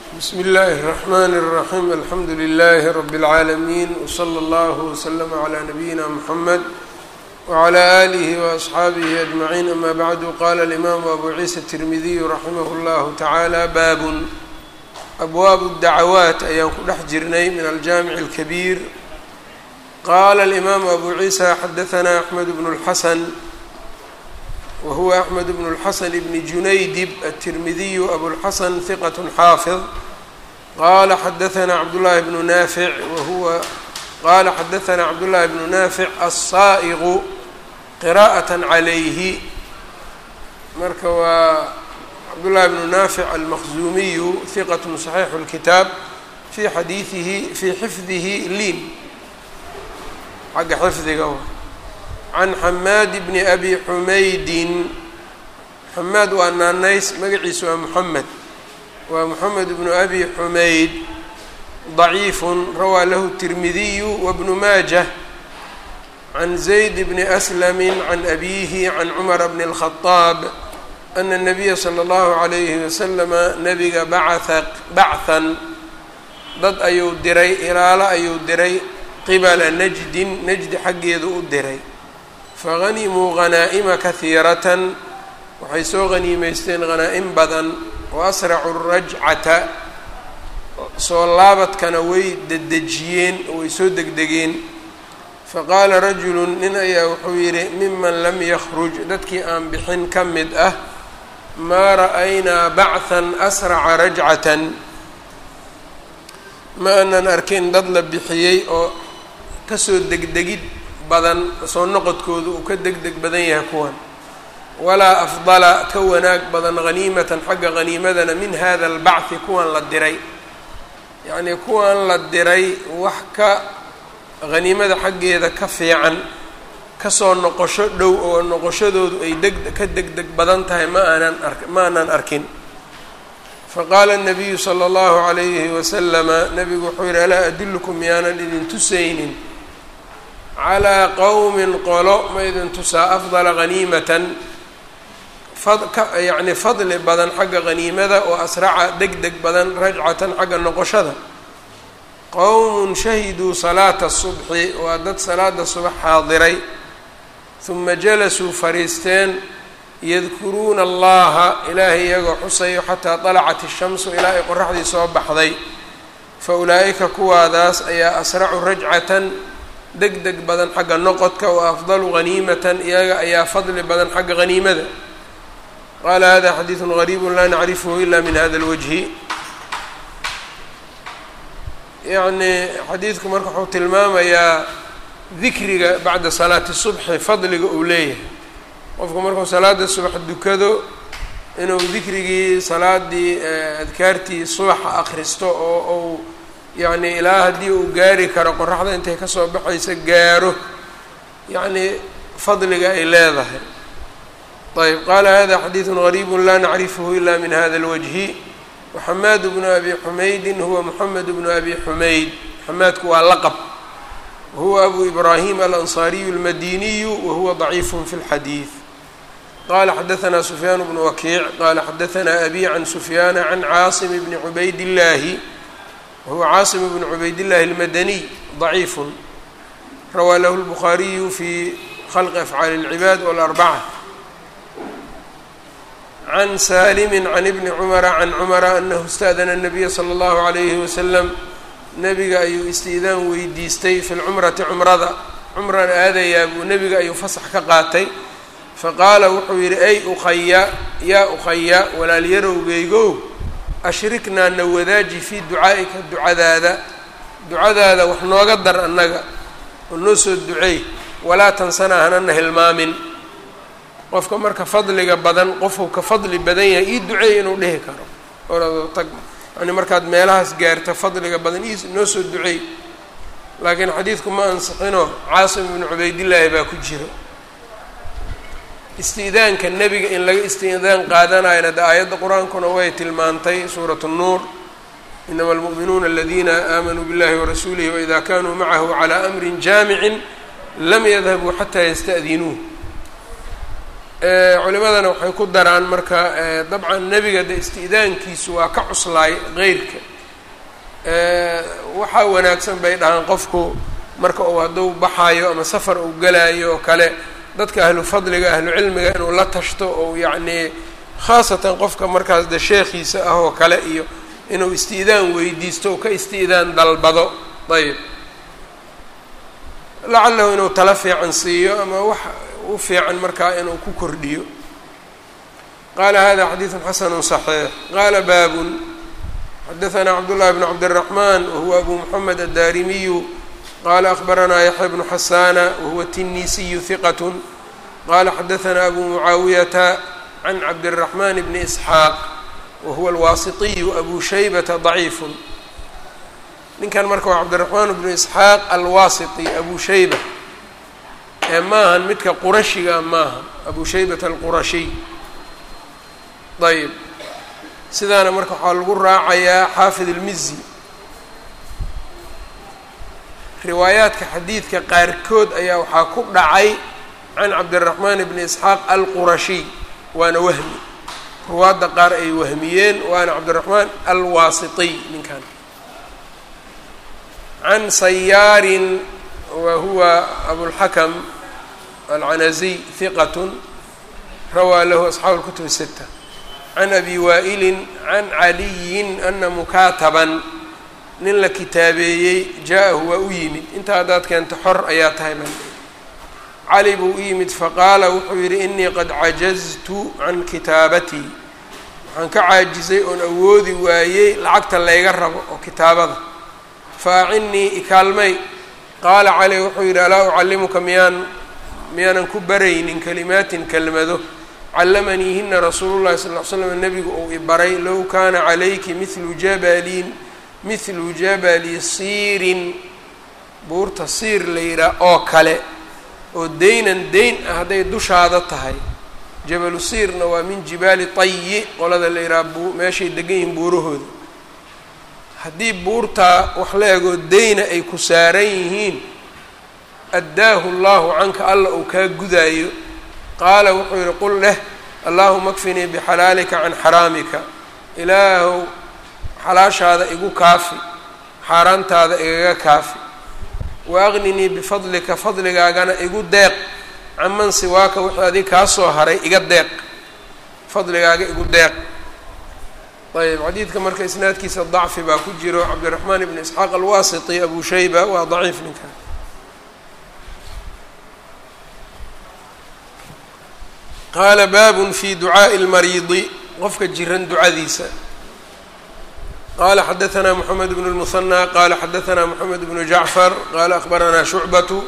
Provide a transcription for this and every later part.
bsmi اllahi الرحmn الرaحيم alxamdu لlh رb العaalمين وslى اllه وslm عlى نabيina mحamed وعlى آlih وأصxaabih أجمعين ama bعd qala الإmam أbu ciisa التirmidiy raximah اllah taعalى bab abwaab الdacawaaت ayaan ku dhex jirnay min aljamiع الكbيr qala الإmam abu ciisa xadaثna أحmed بن الxasn whuwa أحmed بن الxasn بn junaydib التirmidiy abوlxasn ثiqة xaafiظ qala xadaثna cabdالlahi بن naafic wahuwa qala xadaثna cabdالlahi بن naafic الsaaئqu qirاءaة عalayhi marka waa cabdالlahi بن naafic almaqzumiyu ثiqaة صaxiix الkitaab fi xadiiثihi fii xifdihi liin xagga xifdiga can xamaad bni abi xumaydin xamaad waa naanays magaciisa waa moxamed waa moxamed bnu abi xumayd ضaciifun rawaa lahu الtirmidiyu wabnu maajah can zayd bni aslami can abiihi can cumara bni الkhadaab ana الnabiya slى اllahu عalayhi waslama nabiga bacaa bachthan dad ayuu diray ilaalo ayuu diray qibala najdin najdi xaggeedu u diray fahanimuu hanaa'ima kahiiratan waxay soo haniimeysteen hanaa'im badan wa asracu rajcata soo laabadkana way dedejiyeen way soo degdegeen faqaala rajulu nin ayaa wuxuu yidhi miman lam yakhruj dadkii aan bixin ka mid ah maa ra'aynaa bachthan asraca rajcatan ma aanan arkin dad la bixiyey oo kasoo degdegid badan soo noqodkoodu uu ka deg deg badan yahay kuwan walaa afdala ka wanaag badan haniimatan xagga haniimadana min hada albacthi kuwan la diray yacnii kuwan la diray wax ka haniimada xaggeeda ka fiican kasoo noqosho dhow oo noqoshadoodu ay deg ka deg deg badan tahay ma aanan ar ma aanan arkin faqaala الnabiyu salى اllahu عalayhi waslama nabigu wuxuu yihi alaa adullukum miyaanan idin tusaynin calىa qowmin qolo ma idin tusaa afdala haniimatan yacni fadli badan xagga haniimada oo asraca deg deg badan rajcatan xagga noqoshada qowmun shahiduu salaata subxi waa dad salaada subax xaadiray huma jalasuu fariisteen yadkuruuna allaha ilaahay iyagoo xusayo xataa dalacat ishamsu ilaa ay qoraxdii soo baxday fa ulaa'ika kuwaadaas ayaa asracu rajcatan deg deg badan xagga noqodka wa afdalu haniimatan iyaga ayaa fadli badan xagga haniimada qaala hada xadiidu gariibu laa nacrifhu ila min hada اlwajhi yacni xadiidku marka wuxuu tilmaamayaa dikriga bacda salaati subxi fadliga uu leeyahay qofku markuu salaada subax dukado inuu dikrigii salaadii adkaartii subaxa akristo oo uu yacni ilaa haddii uu gaari karo qoraxda intay kasoo baxaysa gaaro yacni fadliga ay leedahay ayb qaala hada xadiidu gariibu laa nacrifhu ila min hada اlwajhi waxamaad bnu abi xumaydin huwa moxamed bnu abi xumayd xamaadku waa laqab wahuwa abu ibrahim alanصariyu اlmadiniyu wahuwa ضaciif fi اlxadiid qala xadaثna sufyaan bnu wakiic qala xadaثna abi can sufyaana can caasim bni cubayd اllahi whuwa caasim bn cubaydillahi اlmadaniy ضaciifu rawaa lahu اlbukhaariyu fi khalqi afcaali اlcibaad wاlarbaca can salimi can ibni cumara can cumara anahu ista'dana الnabiya slى اllahu عalayhi wasalam nebiga ayuu istiidaan weydiistay fi lcumrati cumrada cumran aadayaa buu nebiga ayuu fasax ka qaatay faqaala wuxuu yidhi ay ukhaya yaa ukhaya walaalyarowgeygow ashriknaa na wadaaji fii ducaa'ika ducadaada ducadaada wax nooga dar annaga oo noo soo duceey walaa tansanaa hanana hilmaamin qofka marka fadliga badan qofuu ka fadli badan yahay ii duceey inuu dhihi karo orado tag yani markaad meelahaas gaarta fadliga badan ii noo soo duceey laakiin xadiidku ma ansixino caasim ibnu cubaydillaahi baa ku jiro istiidaanka nebiga in laga istiidaan qaadanayana de aayadda qur-aankuna way tilmaantay suuratu nnuur inama almu'minuuna aladiina aamanuu biاllahi warasuulihi waida kanuu macahu calى amri jaamicin lam yadhabuu xataa yasta'dinuuh culimadana waxay ku daraan marka dabcan nebiga de isti'daankiisu waa ka cuslaay qeyrka waxaa wanaagsan bay dhahaan qofku marka uu hadduu baxaayo ama safar uu galaayo oo kale dadka ahlu fadliga ahlu cilmiga inuu la tashto oo yacnii khaasatan qofka markaas de sheekhiisa ah oo kale iyo inuu isti'daan weydiisto oo ka isti'daan dalbado ayb lacalahu inuu tala fiican siiyo ama wax u fiican markaa inuu ku kordhiyo qaala hada xadiidu xasanu صaxiix qaala baabun xadaثna cabdullahi bn cabdالraxman wahuwa abu moxamed addarimiyu qala akbaranaa yaxya bnu xasana wahuwa tinisiyu hiqat qala xadaثna abu mucaawiyata can cabdالraxman bni isxaaq wahuwa alwaasitiyu abu shaybata ضaciif ninkan marka waa cabdiraxmaan bnu isxaaq alwaasiti abu shayba ee maahan midka qurashiga maaha abu shaybata alqurashiy ayb sidaana marka waxaa lagu raacayaa xaafid ilmizi riwaayaadka xadiidka qaarkood ayaa waxaa ku dhacay can cabdiraxmaan bni isxaaq alqurashiy waana wahmi ruwaadda qaar ay wahmiyeen waana cabdiraxmaan alwaasitiy ninkan can sayaarin wa huwa abulxakam alcanaziy hiqat rawaa lahu asxaabu اlkutub الsita can abi waa'ilin can caliyin ana mukaataban nin la kitaabeeyey jaa-ahu waa u yimid intaa haddaad keento xor ayaa tahay man cali buu u yimid faqaala wuxuu yidhi inii qad cajaztu can kitaabatii waxaan ka caajisay oon awoodi waayey lacagta layga rabo oo kitaabada faacinnii ikaalmay qaala cali wuxuu yidhi alaa ucallimuka miyaan miyaanan ku baraynin kalimaatin kelmado callamaniihina rasuulu llahi sal ll ly slam nebigu uu ibaray low kaana calayki mithlu jabalin mithlu jabali siirin buurta siir la yidhaah oo kale oo deynan deyn ah hadday dushaada tahay jabalu siirna waa min jibaali tayi qolada la yidhaha bu meeshay degan yihiin buurahooda haddii buurtaa wax la egoo deyna ay ku saaran yihiin addaahu allahu canka alla uu kaa gudaayo qaala wuxuu yidhi qul leh allaahuma kfinii bixalaalika can xaraamika ilaahow xalaashaada igu kaafi xaaraantaada igaga kaafi wa aqninii bifadlika fadligaagana igu deeq caman siwaaka wixii adig kaa soo haray iga deeq fadligaaga igu deeq ayb xadiidka marka isnaadkiisa dacfi baa ku jiro cabdiraxmaan ibn isxaaq alwaasiti abu shayba waa daciif ninkan qaala baabun fi ducaaءi اlmariidi qofka jiran ducadiisa qala xadaثna mxamed bn الmuثanى qala xadaثna mxamed bnu jacfar qala akbarana shucbaة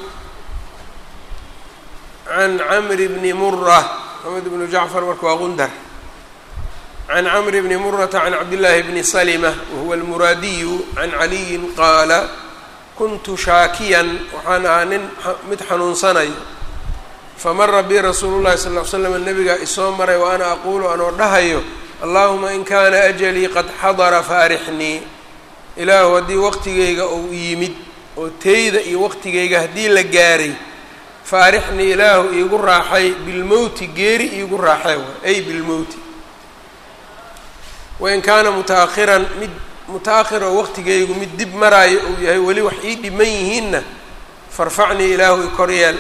can camri bni mura mxamed bnu jacfar marka waa gundar can camri bni murata can cabdillaahi bni salma wahuwa almuraadiyu can caliyin qaala kuntu shaakiyan waxaan ahaa nin mid xanuunsanayo famara bi rasuulu llahi sal ly slam nabigaa isoo maray wa ana aquulu anoo dhahayo allahuma in kaana ajalii qad xadara faarixnii ilaahu haddii waqtigayga uu yimid oo teyda iyo waqtigayga haddii la gaaray faarixnii ilaahu iigu raaxay bilmowti geeri iigu raaxay ay bilmowti wain kaana muta-akhiran mid muta-akhir oo waqtigaygu mid dib maraayo uu yahay weli wax ii dhiman yihiinna farfacnii ilaahu ikoryeel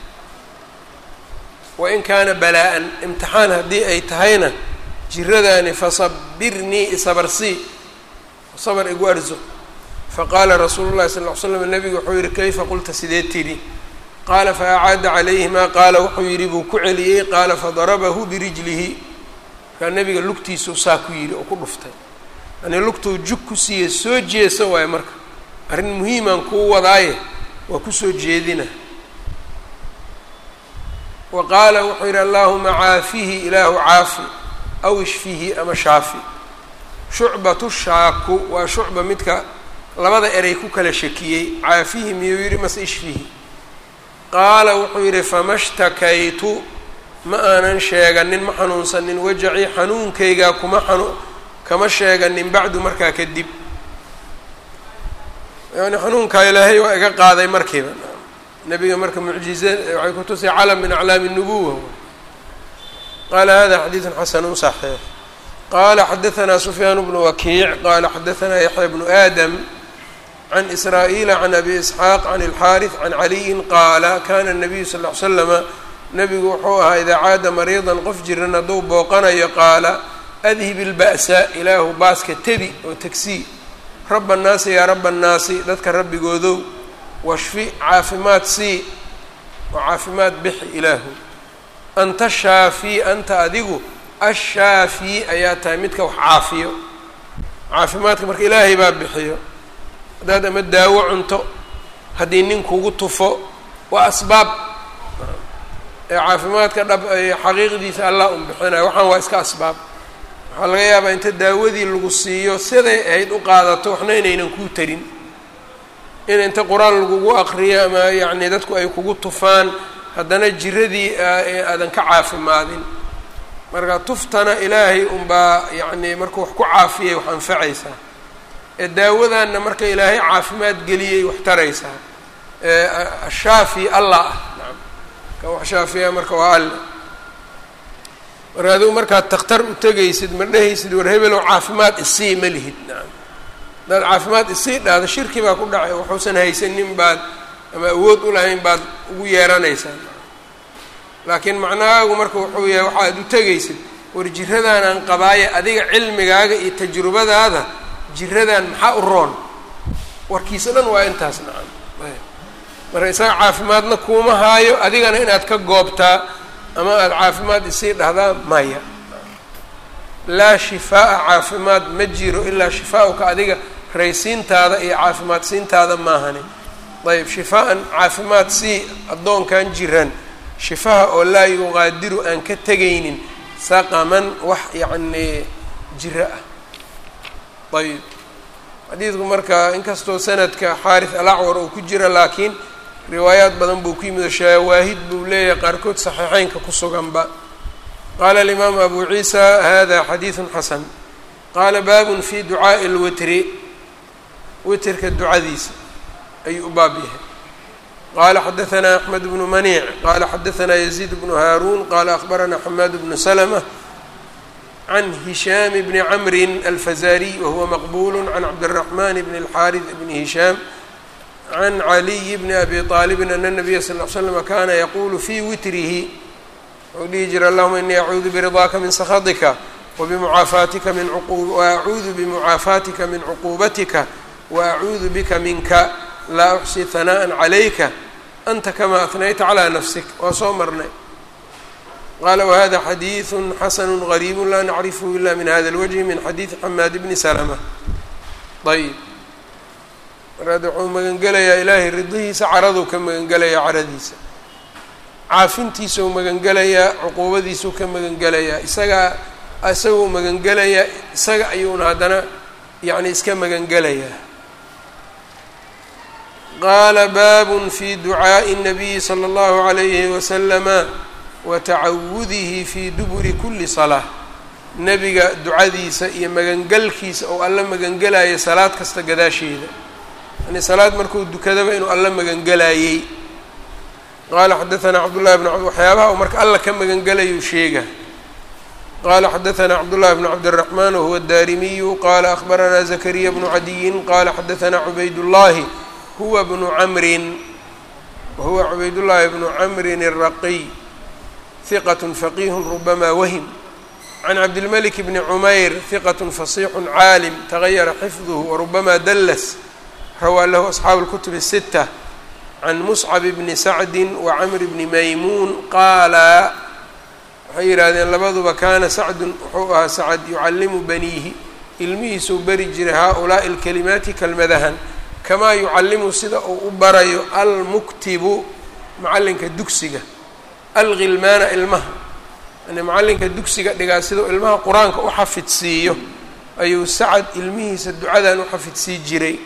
wain kaana balaa-an imtixaan haddii ay tahayna jiradaani fasabirnii isabarsii sabar igu arzo faqaala rasuulu llahi sal ll ly slam nabigu wuxuu yihi kayfa qulta sidee tidhi qaala faacaada calayhi maa qaala wuxuu yidhi buu ku celiyey qaala fadarabahu birijlihi markaa nabiga lugtiisuu saa ku yidhi oo ku dhuftay yani lugtuu jug ku siiya soo jeesa waayo marka arrin muhiimaan kuu wadaaye waa kusoo jeedina wa qaala wuxuu yidhi allaahuma caafihi ilaahu caafi aw ishfihi ama shaafi shucbatu shaaku waa shucba midka labada eray ku kala shakiyey caafihi miyuu yidhi mase ishfihi qaala wuxuu yidhi fama shtakaytu ma aanan sheeganin ma xanuunsanin wajacii xanuunkaygaa kuma xanu kama sheeganin bacdu markaa kadib yani xanuunkaa ilaahay waa iga qaaday markiiba nebiga marka mucjize waxay ku tusay calam min aclaami nubuwa qala hada xadiidu xasanu صaxiix qala xadaثna sufyaan bnu wakiic qala xadaثna yaxya bnu aadam can israa'iila can abi isxaaq can اlxaariث can caliyin qaala kana الnabiyu sal ly slama nabigu wuxuu ahaa idaa caada mariidan qof jiran hadduu booqanayo qaala adhib ilba'sa ilaahu baaska tebi oo tegsii raba annaasi yaa raba annaasi dadka rabbigoodow washfi caafimaad sii oo caafimaad bixi ilaahu anta shaafii anta adigu ashaafii ayaa tahay midka wax caafiyo caafimaadka marka ilaahay baa bixiyo haddaad ama daawo cunto haddii nin kugu tufo waa asbaab ee caafimaadka dhab xaqiiqdiisa allah un bixinayo waxaan waa iska asbaab waxaa laga yaabaa inta daawadii lagu siiyo siday ahayd u qaadato waxna inaynan kuu tarin in inta qur-aan lagugu aqriyo ama yacni dadku ay kugu tufaan haddana jiradii aadan ka caafimaadin marka tuftana ilaahay unbaa yacni markuu wax ku caafiyay wax anfacaysaa ee daawadanna marka ilaahay caafimaad geliyay wax taraysaa ashaafi allah ah nacam kan wax shaafiya marka waa alle marka adigu markaad takhtar u tegaysid ma dhehaysid war hebelow caafimaad isii ma lihid nacam hadaad caafimaad isii dhahdo shirki baa ku dhacay waxuusan haysanin baad ama awood u lahayn baad ugu yeeranaysaa laakiin macnahaagu marka wuxuu yahay waxaad u tegaysid war jiradaanaan qabaaye adiga cilmigaaga iyo tajrubadaada jiradan maxaa u roon warkiisa dhan waa intaas nacam marka isaga caafimaadna kuuma haayo adigana inaad ka goobtaa ama aada caafimaad isii dhahdaa maya laa shifaa'a caafimaad ma jiro ilaa shifaa-uka adiga raysiintaada iyo caafimaad siintaada maahani ayb shifaa-an caafimaad sii addoonkan jiran shifaha oo laa yuqaadiru aan ka tegaynin saqaman wax yacnii jiro ah ayb xadiidku marka inkastoo sanadka xaarith alacwar uu ku jira laakiin riwaayaad badan buu ku yimid oo shawaahid buu leeyahay qaarkood saxiixeynka ku suganba qaala alimaamu abu ciisa hada xadiidun xasan qaala baabun fi ducaa'i lwitri witrka ducadiisa ayuu u baab yahay qala xadaثna axmed bnu maniic qala xadaثna yaziid bnu haaruun qala akhbarana xamaad bnu slmة can hishaam bni camri alfazariy wahuwa maqbul can cabdالraxman bn اlxaariث bni hishaam can caliy bni abi طaalibin ana الnabiya sal ly slm kana yaqulu fi witrihi wuxuu dhihi jira allahuma inii acuudu biridaaka min sakhaطika wbimucaafaatika min waacuudu bimucaafaatika min cuquubatika waacuudu bika minka laa uxsi hanaaءa calayka anta kama ahnayta calىa nafsik waa soo marnay qaala wahada xadiiثu xasanu غariib laa nacrifhu ila min hada اlwجhi min xadiiثi xamaad bni slma ayb markaad wuxuu magangelayaa ilaahay ridihiisa caraduu ka magangelayaa caradiisa caafintiisau magangelayaa cuquubadiisuu ka magangelayaa isagaa isaguu magangelayaa isaga ayuuna haddana yani iska magangelayaa qaala baabun fi ducaaءi الnabiyi slى اllahu عalayhi waslama wa tacawudihi fi duburi kuli salaa nebiga ducadiisa iyo magangelkiisa oo alla magangelaya salaad kasta gadaasheeda yani salaad markuu dukadaba inuu alla magangelayey qaala xadaثna cabdullahi bn waxyaabaha uu marka alla ka magangelayuu sheega qala xadaثna cabdullahi bn cabdالraxman wahuwa الdarimiyu qala akhbarana zakariya bnu cadiyin qala xadaثna cubayd llahi huwa bnu camrin wahuwa cubaydullaahi bnu camrin الraqiy hiqat faqih rubama wahm can cabdilmalik bni cumayr hiqat fasixu caalim tagayara xifduhu warubama dallas rawaa lahu asxaabu اlkutub الsita can muscab bni sacdi wacamr bni maymuun qaala waxay yidhaahdeen labaduba kaana sacdun wuxuu ahaa sacad yucallimu baniihi ilmihiisuu beri jiray haa-ulaa'i alkalimaati kelmadahan kamaa yucallimu sida uu u barayo almuktibu macallinka dugsiga alghilmaana ilmaha yani macallinka dugsiga dhigaa sidau ilmaha qur-aanka u xafidsiiyo ayuu sacad ilmihiisa ducadan u xafidsii jiray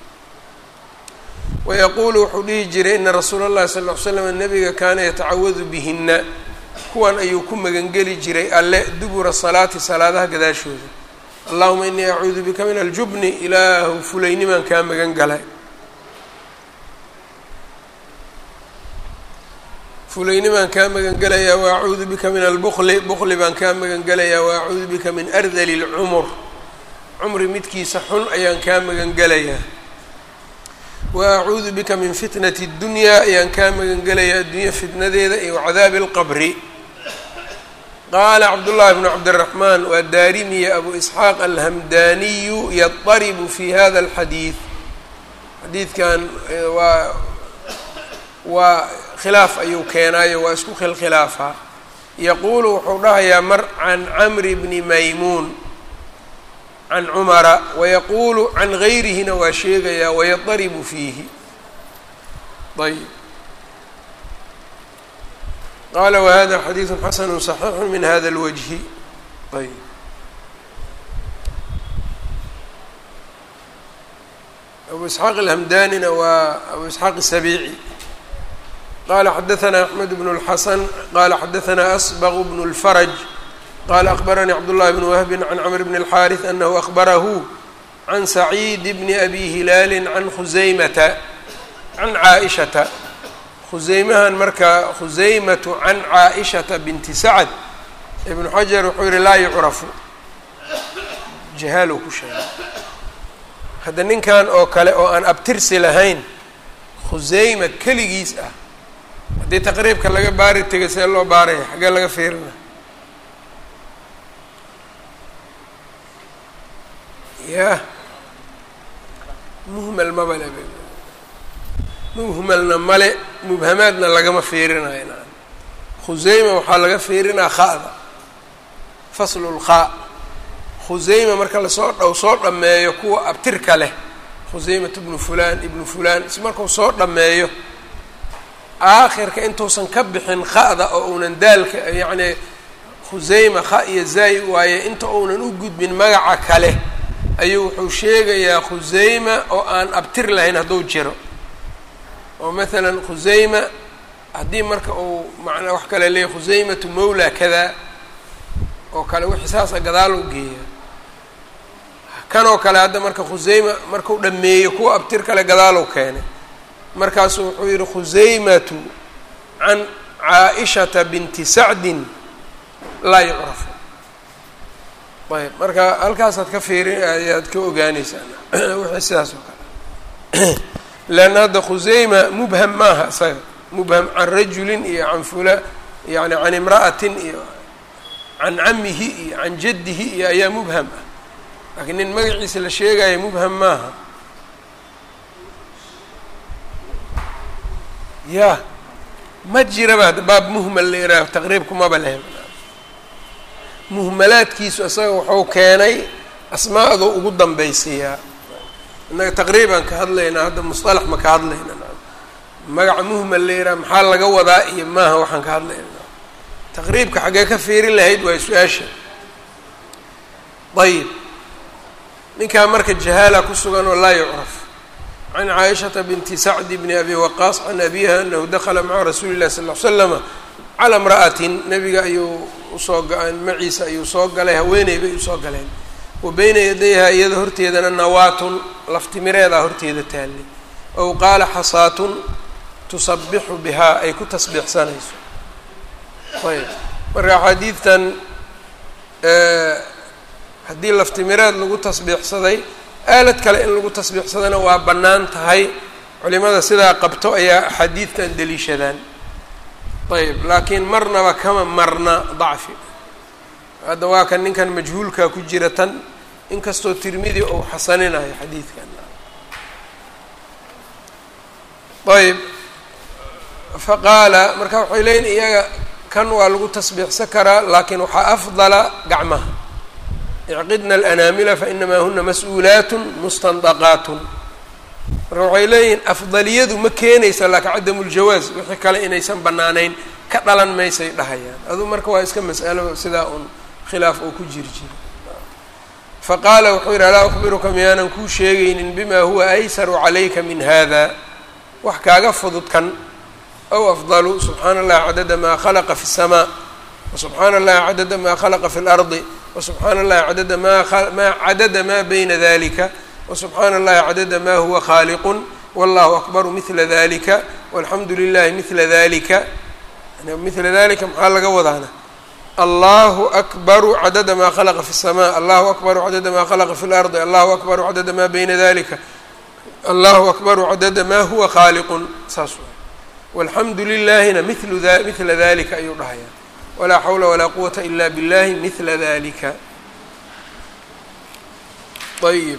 wayaquulu wuxuu dhihi jiray ina rasuula اllahi sal ly slam nabiga kaana yatacawadu bihina kuwan ayuu ku magangeli jiray alle dubura salaati salaadaha gadaashooda allahuma inii acuudu bika min aljubni ilaahu fulaynimaan kaa magan galay fulayni baan kaa magan gelayaa wa acuudu bika min albukli bukli baan kaa magan gelayaa wa acuudu bika min ardali lcumur cumri midkiisa xun ayaan kaa magan gelayaa wa acuudu bika min fitnati اddunyaa ayaan kaa magan gelayaa addunya fitnadeeda iyo cadaabi اlqabri qaala cabdullaahi bnu cabdiraxmaan waa daarimiya abu isxaaq alhamdaniyu yadaribu fi hada alxadiid xadiidkan waa waa khilaaf ayuu keenaayo waa isku khilkhilaafaa yaquulu wuxuu dhahayaa mar can camri bni maymuun can cumara wayaquulu can gayrihina waa sheegayaa wayadaribu fiihi ayb qala whada xadiidu xasanu صaxiixu min hada اlwجhi ayb abu isxaaq alhamdanina waa abu isxaaq الsabici qala xadaثna axmed bn اlxasan qala xadaثna asbغ bn اlfarج qala akbaranii cabdالlahi bn wahbi can cmr bn الxariث anahu akbarahu can saciid bn abi hilaali can khuzaymata can caaئishata khuseymahan marka khuseymatu can caaishata binti sacad ibnu xajar wuxuu yihi laa yucrafu jahaalow ku sheegay hadda ninkan oo kale oo aan abtirsi lahayn khuseyma keligiis ah haddii taqriibka laga baari tegay see loo baaraya xaggee laga fiirina yah muhmal mabale muhmalna male mubhamaadna lagama fiirinayo naan khuseyma waxaa laga fiirinaa kha'da faslu lkhaa khuseyma marka lasoo dhow soo dhammeeyo kuwa abtirka leh khuseymat ibnu fulaan ibnu fulaan is markuu soo dhammeeyo aakhirka intuusan ka bixin kha'da oo uunan daalka yacni khuseyma kha iyo zaay waaye inta uunan u gudbin magaca kale ayuu wuxuu sheegayaa khuseyma oo aan abtir lahayn hadduu jiro oo maalan khuseyma haddii marka uu macnaa wax kale leeyahy khuseymatu mawla kada oo kale wixii saasa gadaal u geeya kanoo kale hadda marka khuseyma markuu dhameeyo kuwa abtir kale gadaalow keenay markaasuu wuxuu yihi khuseymatu can caaishata binti sacdin laa yucrafu ayb marka halkaasaad ka fiirin ayaad ka ogaaneysaa wixii sidaas oo kale leanna hadda khuseyma mubham maaha isaga mubham can rajulin iyo can fula yani can imra'atin iyo can camihi iyo can jaddihi iyo ayaa mubham ah laakiin nin magaciisa la sheegayo mubham maaha ya ma jiraba hadda baab muhmal la yihaaho taqriibku maba lehe muhmalaadkiisu isaga wuxuu keenay asmaa'du ugu dambaysiiyaa innaga taqriiban ka hadlaynaa hadda musطalax ma ka hadlayna magaca muhmal la yihaaha maxaa laga wadaa iyo maaha waxaan ka hadlayna taqriibka xaggee ka fiirin lahayd waa su-aasha ayib ninkaa marka jahaala ku sugan oo laa yucraf can caaishata binti sacdi bni abi waqaas can abiha anahu dakala maca rasuuli llahi sal l slama calaa imra'atin nabiga ayuu usoo maciisa ayuu soo galay haweeney bay usoo galeen wa beyna yadayha iyada horteedana nawaatun laftimireedaa horteeda taallay ow qaala xasaatun tusabixu bihaa ay ku tasbiixsanayso ayb marka axaadiidtan haddii laftimireed lagu tasbiixsaday aalad kale in lagu tasbiixsadana waa bannaan tahay culimada sidaa qabto ayaa axaadiidtan deliishadaan ayb laakiin marnaba kama marna dacfi hadda waa kan ninkan majhuulkaa ku jira tan inkastoo tirmidi ou xasaninayo xadiidkan ayb faqaala marka waxay leeyiin iyaga kan waa lagu tasbiixsan karaa laakiin waxaa afdala gacmaha icqidna alanaamila fainamaa huna mas-uulaatun mustandaqaatun marka waxay leeyihiin afdaliyadu ma keenaysa laakiin cadamu ljawaaz wixii kale inaysan bannaanayn ka dhalan maysay dhahayaan aduu marka waa iska mas'alo sidaa un khilaaf oo ku jiri jiro faqaala wuxuu yidhi alaa akhbiruka miyaanan kuu sheegaynin bima huwa aysaru calayka min hada wax kaaga fudud kan aw afdalu subxaana allahi cadada maa khalaqa fi الsamaa wasubxaana allahi cadada maa khalaqa fi اlardi wasubxaana allahi cadada mamaa cadada maa bayna dalika wasubxaana allahi cadada ma huwa khaaliqun wallahu akbaru mila dalika walxamdu lilahi mila dalika yani mila dalika maxaa laga wadaana allahu akbaru cadada maa khalaqa fi الsma allahu akbaru cadada maa khalaqa fi اlardi allahu akbaru cadada maa bayna dalika allahu akbaru cadada ma huwa khaaliqun saas walxamdu lilahina milu mila dalika ayuu dhahaya walaa xawla walaa quwata ila biاllahi mila dalika ayib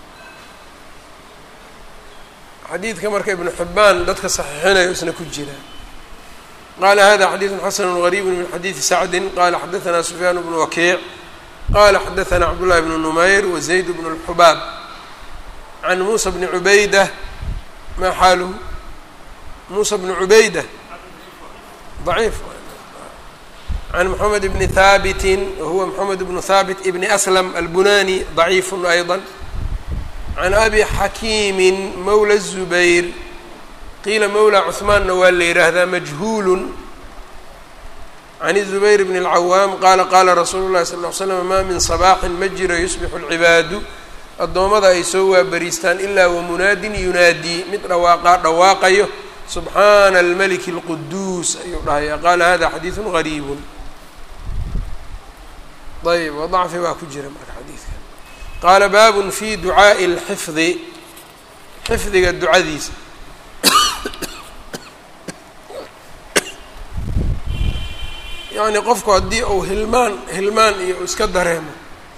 xadiidka marka ibnu xibaan dadka saxiixinayo isna ku jira qala hada xadiidu xasanu غariibu min xadiidi sacdi qala xadaثna sufyaan bnu wakiic qala xadaثna cabdullahi bnu numayr wazayd bnu اlxubaab can muusa bni cubayda ma xaaluhu muusa bni cubayda ضaciif can mxamed bni haabiti wahuwa mxamed bnu haabit ibni aslam albunani ضaciif ayضا can abi xakiimi mawla الzubayr qiila mawla cuثmaanna waa la yidhaahdaa majhuul can الzubayr bn اlcawaam qaala qaala rasuulu lahi sal ll ly slam ma min sabaaxin ma jiro yusbixu اlcibaadu addoommada ay soo waabariistaan ilaa wamunaadin yunaadii mid dhawaaqaa dhawaaqayo subxaana almaliki اlquduus ayuu dhahaya qaala hada xadiidu gariib ayb wadacfi baa ku jira marka xadiidka qaala baabun fi ducaaءi اlxifdi xifdiga ducadiisa yacni qofku haddii uu hilmaan hilmaan iyo iska dareemo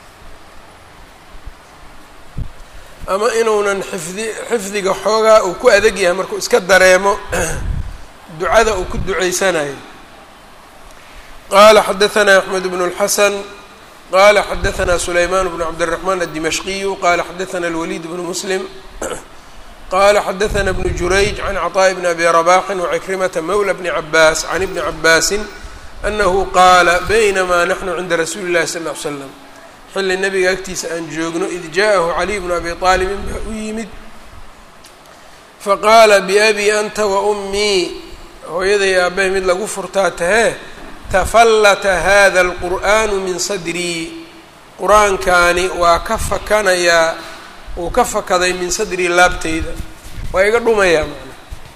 ama inuunan xifdi xifdiga xoogaa uu ku adeg yahay markuu iska dareemo ducada uu ku duceysanayo qaala xadaثna axmed bn اlxasan qala xadaثna sulayman bn cabdالرaحman الdimashqiyu qala xadaثna اlwalid bn muslim qala xadaثna bn jurayj can cطاء bn abi رbaxi وcikrimata mawla bni cabaas can ibni cabaasi anahu qaala baynamaa naxnu cinda rasuuli اllahi sal ll ly slam xilli nabiga agtiisa aan joogno id jaaءahu caliy bnu abi aalibin baa u yimid faqaala biabi anta wa ummii hooyaday aabbahay mid lagu furtaa tahee tafallata hada alqur'aanu min sadrii qur-aankaani waa ka fakanayaa wuu ka fakaday min sadrii laabteyda waa iga dhumayaa macna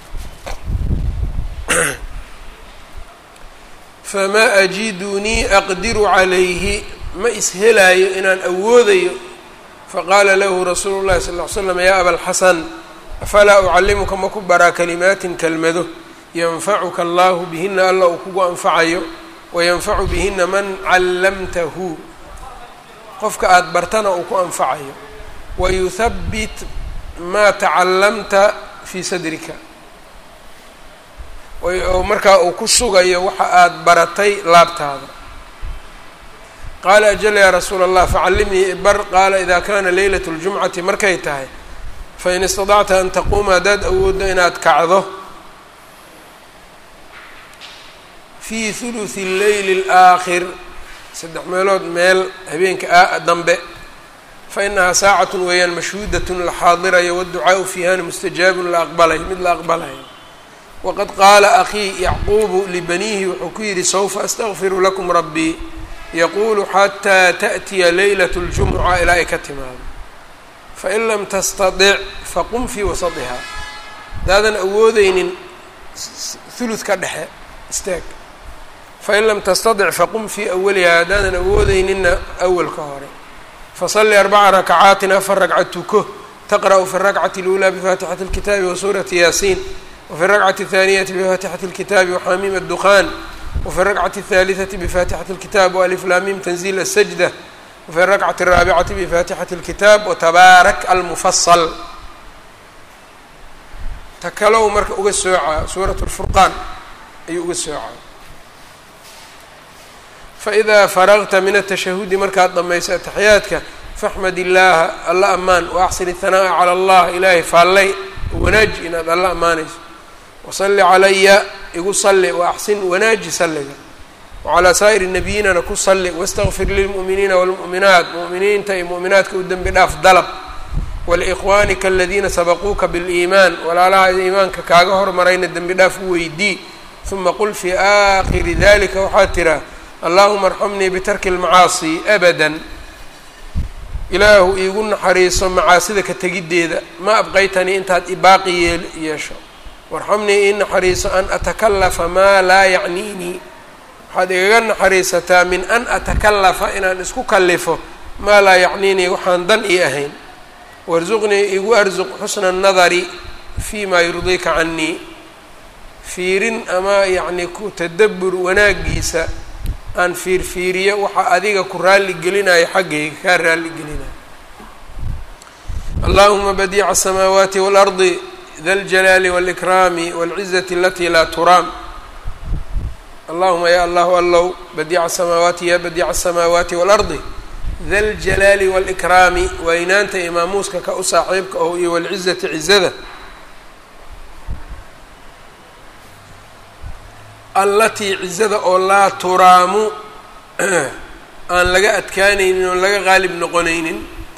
famaa ajidunii aqdiru calayhi ma ishelaayo inaan awoodayo faqaala lahu rasuulu llahi sal ll ly slam yaa abalxasan afalaa ucallimuka ma ku baraa kalimaatin kelmado yanfacuka allahu bihina alla uu kugu anfacayo wayanfacu bihina man callamtahu qofka aada bartana uu ku anfacayo wayuthabbit maa tacallamta fii sadrika markaa uu ku sugayo waxa aada baratay laabtaada qaala ajal yaa rasuula allah facallimnii bar qaala ida kana leylat اljumcati markay tahay fain istadacta an taquuma haddaad awooddo inaad kacdo fii huluثi اleyli اlآakhir saddex meelood meel habeenka dambe fainahaa saacatu weeyaan mashhuudatun la xaadirayo waadducaau fiihana mustajaabun la aqbalayo mid la aqbalayo waqad qaala akhii yacquubu libaniihi wuxuu ku yidhi sawfa astakfiru lakum rabbii yaquulu xataa taأtiya leylat اljumuca ilaa ay ka timaado fain lam tastadic faqum fii wasadihaa haddaadan awoodeynin hulud ka dhexe istaag fain lam tastadic faqum fii awalihaa haddaadan awoodeyninna awalka hore fasalli arbaca rakacaatin afar ragca tuko taqra'u fi اrakcati اlأulaa bifaatixati اlkitaabi wa suurati yaasiin wfi الrakcati الthaaniyati bifaatixati اlkitaabi waxaamiim الdukhaan wfi الrakcati الthaalitثati bifaatixati اlkitaab waliflaamim tanziil الsajda wfi الrakcati الraabicati bifaatixati اlkitaab watabaarak almufasal ta kalow marka uga soocaa suuraة اlfurqaan ayuu uga soocaa faإida faragta min الtashahudi markaad dhamayso ataxiyaadka faxmad illaaha alla amaan waaxsin الhanaaءa calى اllah ilaahay faallay wanaaji inaad alla ammaanayso wasalli calaya igu salli waaxsin wanaaji salliga wacalaa saa'iri nabiyinana ku salli wastakfir lilmu'miniina wاlmu'minaat mu'miniinta iyo mu'minaadka u dembi dhaaf dalab waliikhwaanika aladiina sabaquuka biliimaan walaalaha iimaanka kaaga hormarayna dembi dhaaf u weydii uma qul fii aakhiri dalika waxaad tiraa allahuma arxamnii bitarki اlmacaasi abadan ilaahu iigu naxariiso macaasida ka tegiddeeda ma abqaytanii intaad ibaaqi yeel yeesho warxamnii ii naxariiso an atakalafa maa laa yacniinii waxaad igaga naxariisataa min an atakalafa inaan isku kalifo maa laa yacniinii waxaan dan ii ahayn warsuqnii igu arsuq xusna nadari fii maa yurdiika canii fiirin ama yacni ku tadabbur wanaagiisa aan fiirfiiriyo waxa adiga ku raalli gelinayo xaggayga kaa raalli gelinayo allahuma badiica asamaawaati waalardi da ljalaali wاlإkraami wاlcizati alati laa turaam allahuma ya allahu allow badiica asamaawaati ya badiica asamaawaati waalardi da ljalaali wاlإkraami waynaanta imaamuuska ka u saaxiibka oh iyo wاlcizati cizada allatii cizada oo laa turaamu aan laga adkaanaynin oon laga qaalib noqonaynin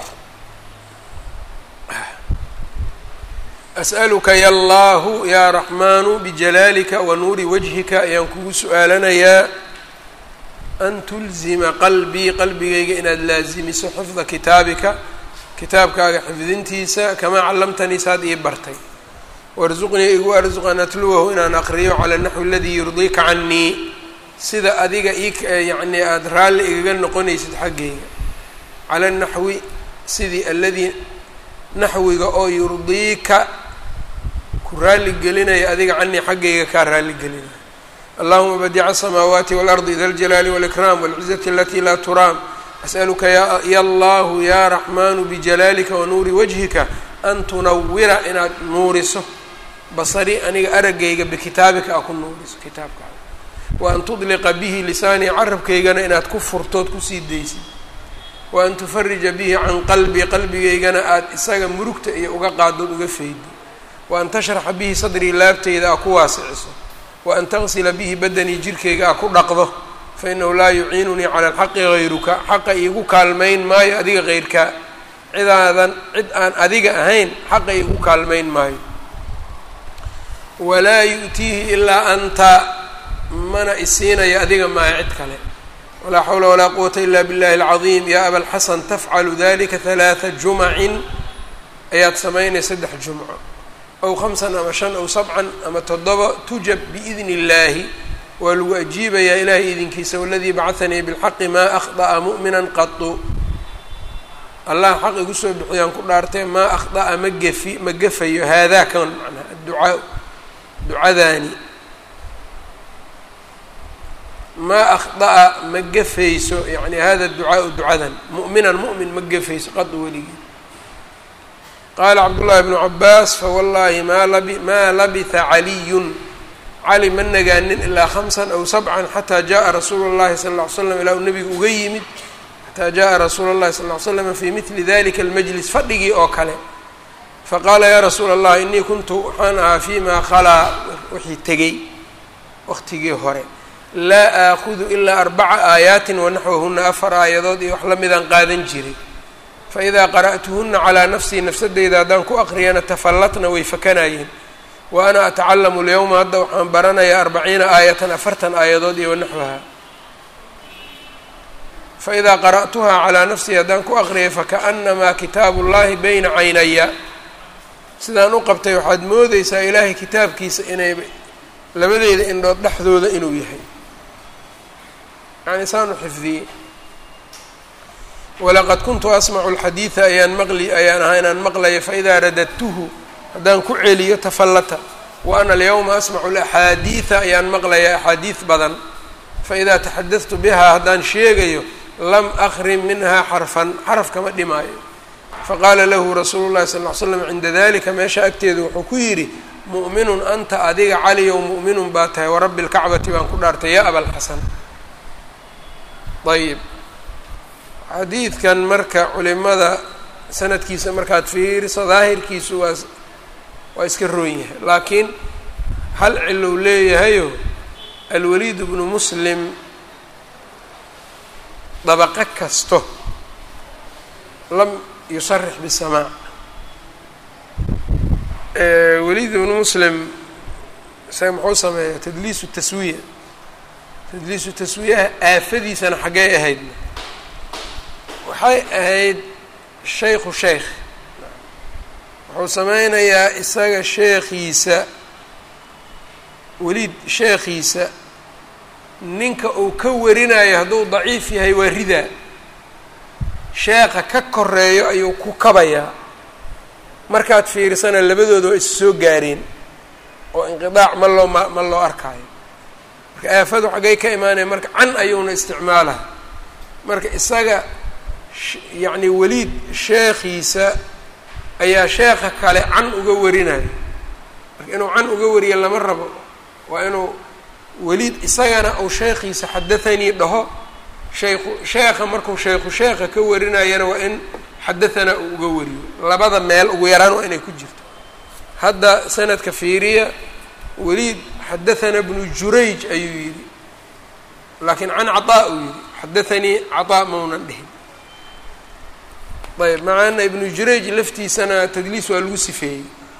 as'aluka ya allahu yaa raxmaanu bijalaalika wa nuuri wajhika ayaan kugu su-aalanayaa an tulzima qalbii qalbigayga inaad laasimiso xifda kitaabika kitaabkaaga xifdintiisa kamaa callamtanii saad ii bartay warsuqnii igu arsuq an atluwahu inaan aqriyo cala naxwi aladii yurdiika canii sida adiga ii yacnii aada raalli igaga noqonaysid xaggayga cala naxwi sidii aladii naxwiga oo yurdiika ku raalli gelinaya adiga canii xaggayga kaa raalli gelinaya allahuma badiica asamaawaati waalardi da ljalaali wاlإkraam wاlcizati alati laa turaam as'aluka ya allahu ya raxmaanu bijalaalika wa nuuri wajhika an tunawira inaad nuuriso basari aniga araggayga bikitaabika a ku nuuriso kitaabkaaga wa an tudliqa bihi lisaanii carabkaygana inaad ku furtood kusii daysid wa an tufarija bihi can qalbii qalbigaygana aada isaga murugta iyo uga qaadood uga feydo wa an tashraxa bihi sadrii laabtayda a ku waasiciso wa an tagsila bihi badanii jirkayga a ku dhaqdo fa inahu laa yuciinunii cala alxaqi hayruka xaqa iigu kaalmayn maayo adiga heyrkaa cidaadan cid aan adiga ahayn xaqa iigu kaalmayn maayo walaa yu'tiihi ilaa anta mana isiinayo adiga maayo cid kale walaa xawla walaa quwata ila biاllahi اlcadiim ya aba lxasan tafcalu dalika halaata jumacin ayaad samaynay saddex jumco aw khamsan ama shan aw sabcan ama toddoba tujab biidni اllaahi waa lagu ajiibayaa ilahay idinkiisa waladii bacahanii bilxaqi maa akhda'a mu'mina qatu allah xaq igu soo bixiyaan ku dhaartee maa akhda'a ma gefi ma gefayo haadaa kan macnaha adducaa ducadaani maa akhda'a ma gefayso yacni hada ducaau ducadan mu'minan mu'min ma gefayso qad weligii qaala cabdullaahi bnu cabaas fawallaahi maa labi maa labitha caliyun cali ma nagaanin ilaa khamsan aw sabcan xataa jaءa rasuulu اllahi sala ll ly slam ilaa uu nebigu uga yimid xataa jaءa rasuulu اllahi sal ly slam fi midli dalika almajlis fadhigii oo kale faqaala yaa rasuula allah inii kuntu waxaan ahaa fiimaa khalaa wixii tegey waqtigii hore laa aakudu ilaa arbaca aayaatin wanaxwahuna afar aayadood iyo wax la midaan qaadan jiray faidaa qara'tuhuna calaa nafsii nafsadeyda haddaan ku aqriyana tafallatna way fakanayeen wa ana atacalamu lyowma hadda waxaan baranayaa arbaciina aayatan afartan aayadood iyo wanaxwaha faidaa qara'tuhaa calaa nafsii haddaan ku aqriyay fakaأnamaa kitaabu اllahi bayna caynaya sidaan u qabtay waxaad moodeysaa ilaahay kitaabkiisa inay labadeeda indhood dhexdooda inuu yahay yani saanu xifdiyey walaqad kuntu asmacu alxadiida ayaan maqli ayaan ahaa inaan maqlaya faidaa radadtuhu haddaan ku celiyo tafallata wa ana alyawma asmacu alaxaadiida ayaan maqlaya axaadiid badan faidaa taxadadtu bihaa haddaan sheegayo lam akrim minhaa xarfan xaraf kama dhimaayo faqaala lahu rasuulu llahi sal ll ly slam cinda dalika meesha agteedu wuxuu ku yidhi mu'minun anta adiga caliyow mu'minun baa tahay warabbi lkacbati baan ku dhaartay yaa abalxasan ayib xadiidkan marka culimada sanadkiisa markaad fiiriso daahirkiisu waa waa iska roon yahay laakiin hal cilow leeyahayo alwaliid bnu muslim dabaqo kasto lam yusarix bisamaac waliid ibnu muslim isaga muxuu sameeyaa tadliisu taswiya tadliisu taswiyaha aafadiisana xaggee ahayd waxay ahayd shaykhu sheykh wuxuu sameynayaa isaga sheekhiisa weliid sheekhiisa ninka uu ka warinayo hadduu daciif yahay waa ridaa sheekha ka koreeyo ayuu ku kabayaa markaad fiirsana labadooda waa is soo gaareen oo inqidaac ma loo ma ma loo arkaayo marka aafadu xaggay ka imaanaya marka can ayuuna isticmaalaha marka isaga yacni weliid sheekhiisa ayaa sheekha kale can uga warinayo marka inuu can uga wariyo lama rabo waa inuu weliid isagana uu sheekhiisa xadathanii dhaho shaykhu sheekha markuu shaykhu sheekha ka warinayana waa in xadahanaa uu uga wariyo labada meel ugu yaraan waa inay ku jirto hadda sanadka fiiriya weliid xadathana bnu jurayj ayuu yidhi laakiin can caطaa uu yidhi xadathanii caطaa maunan dhihin ayb macaana ibnu jurayj laftiisana tadliis waa lagu sifeeyey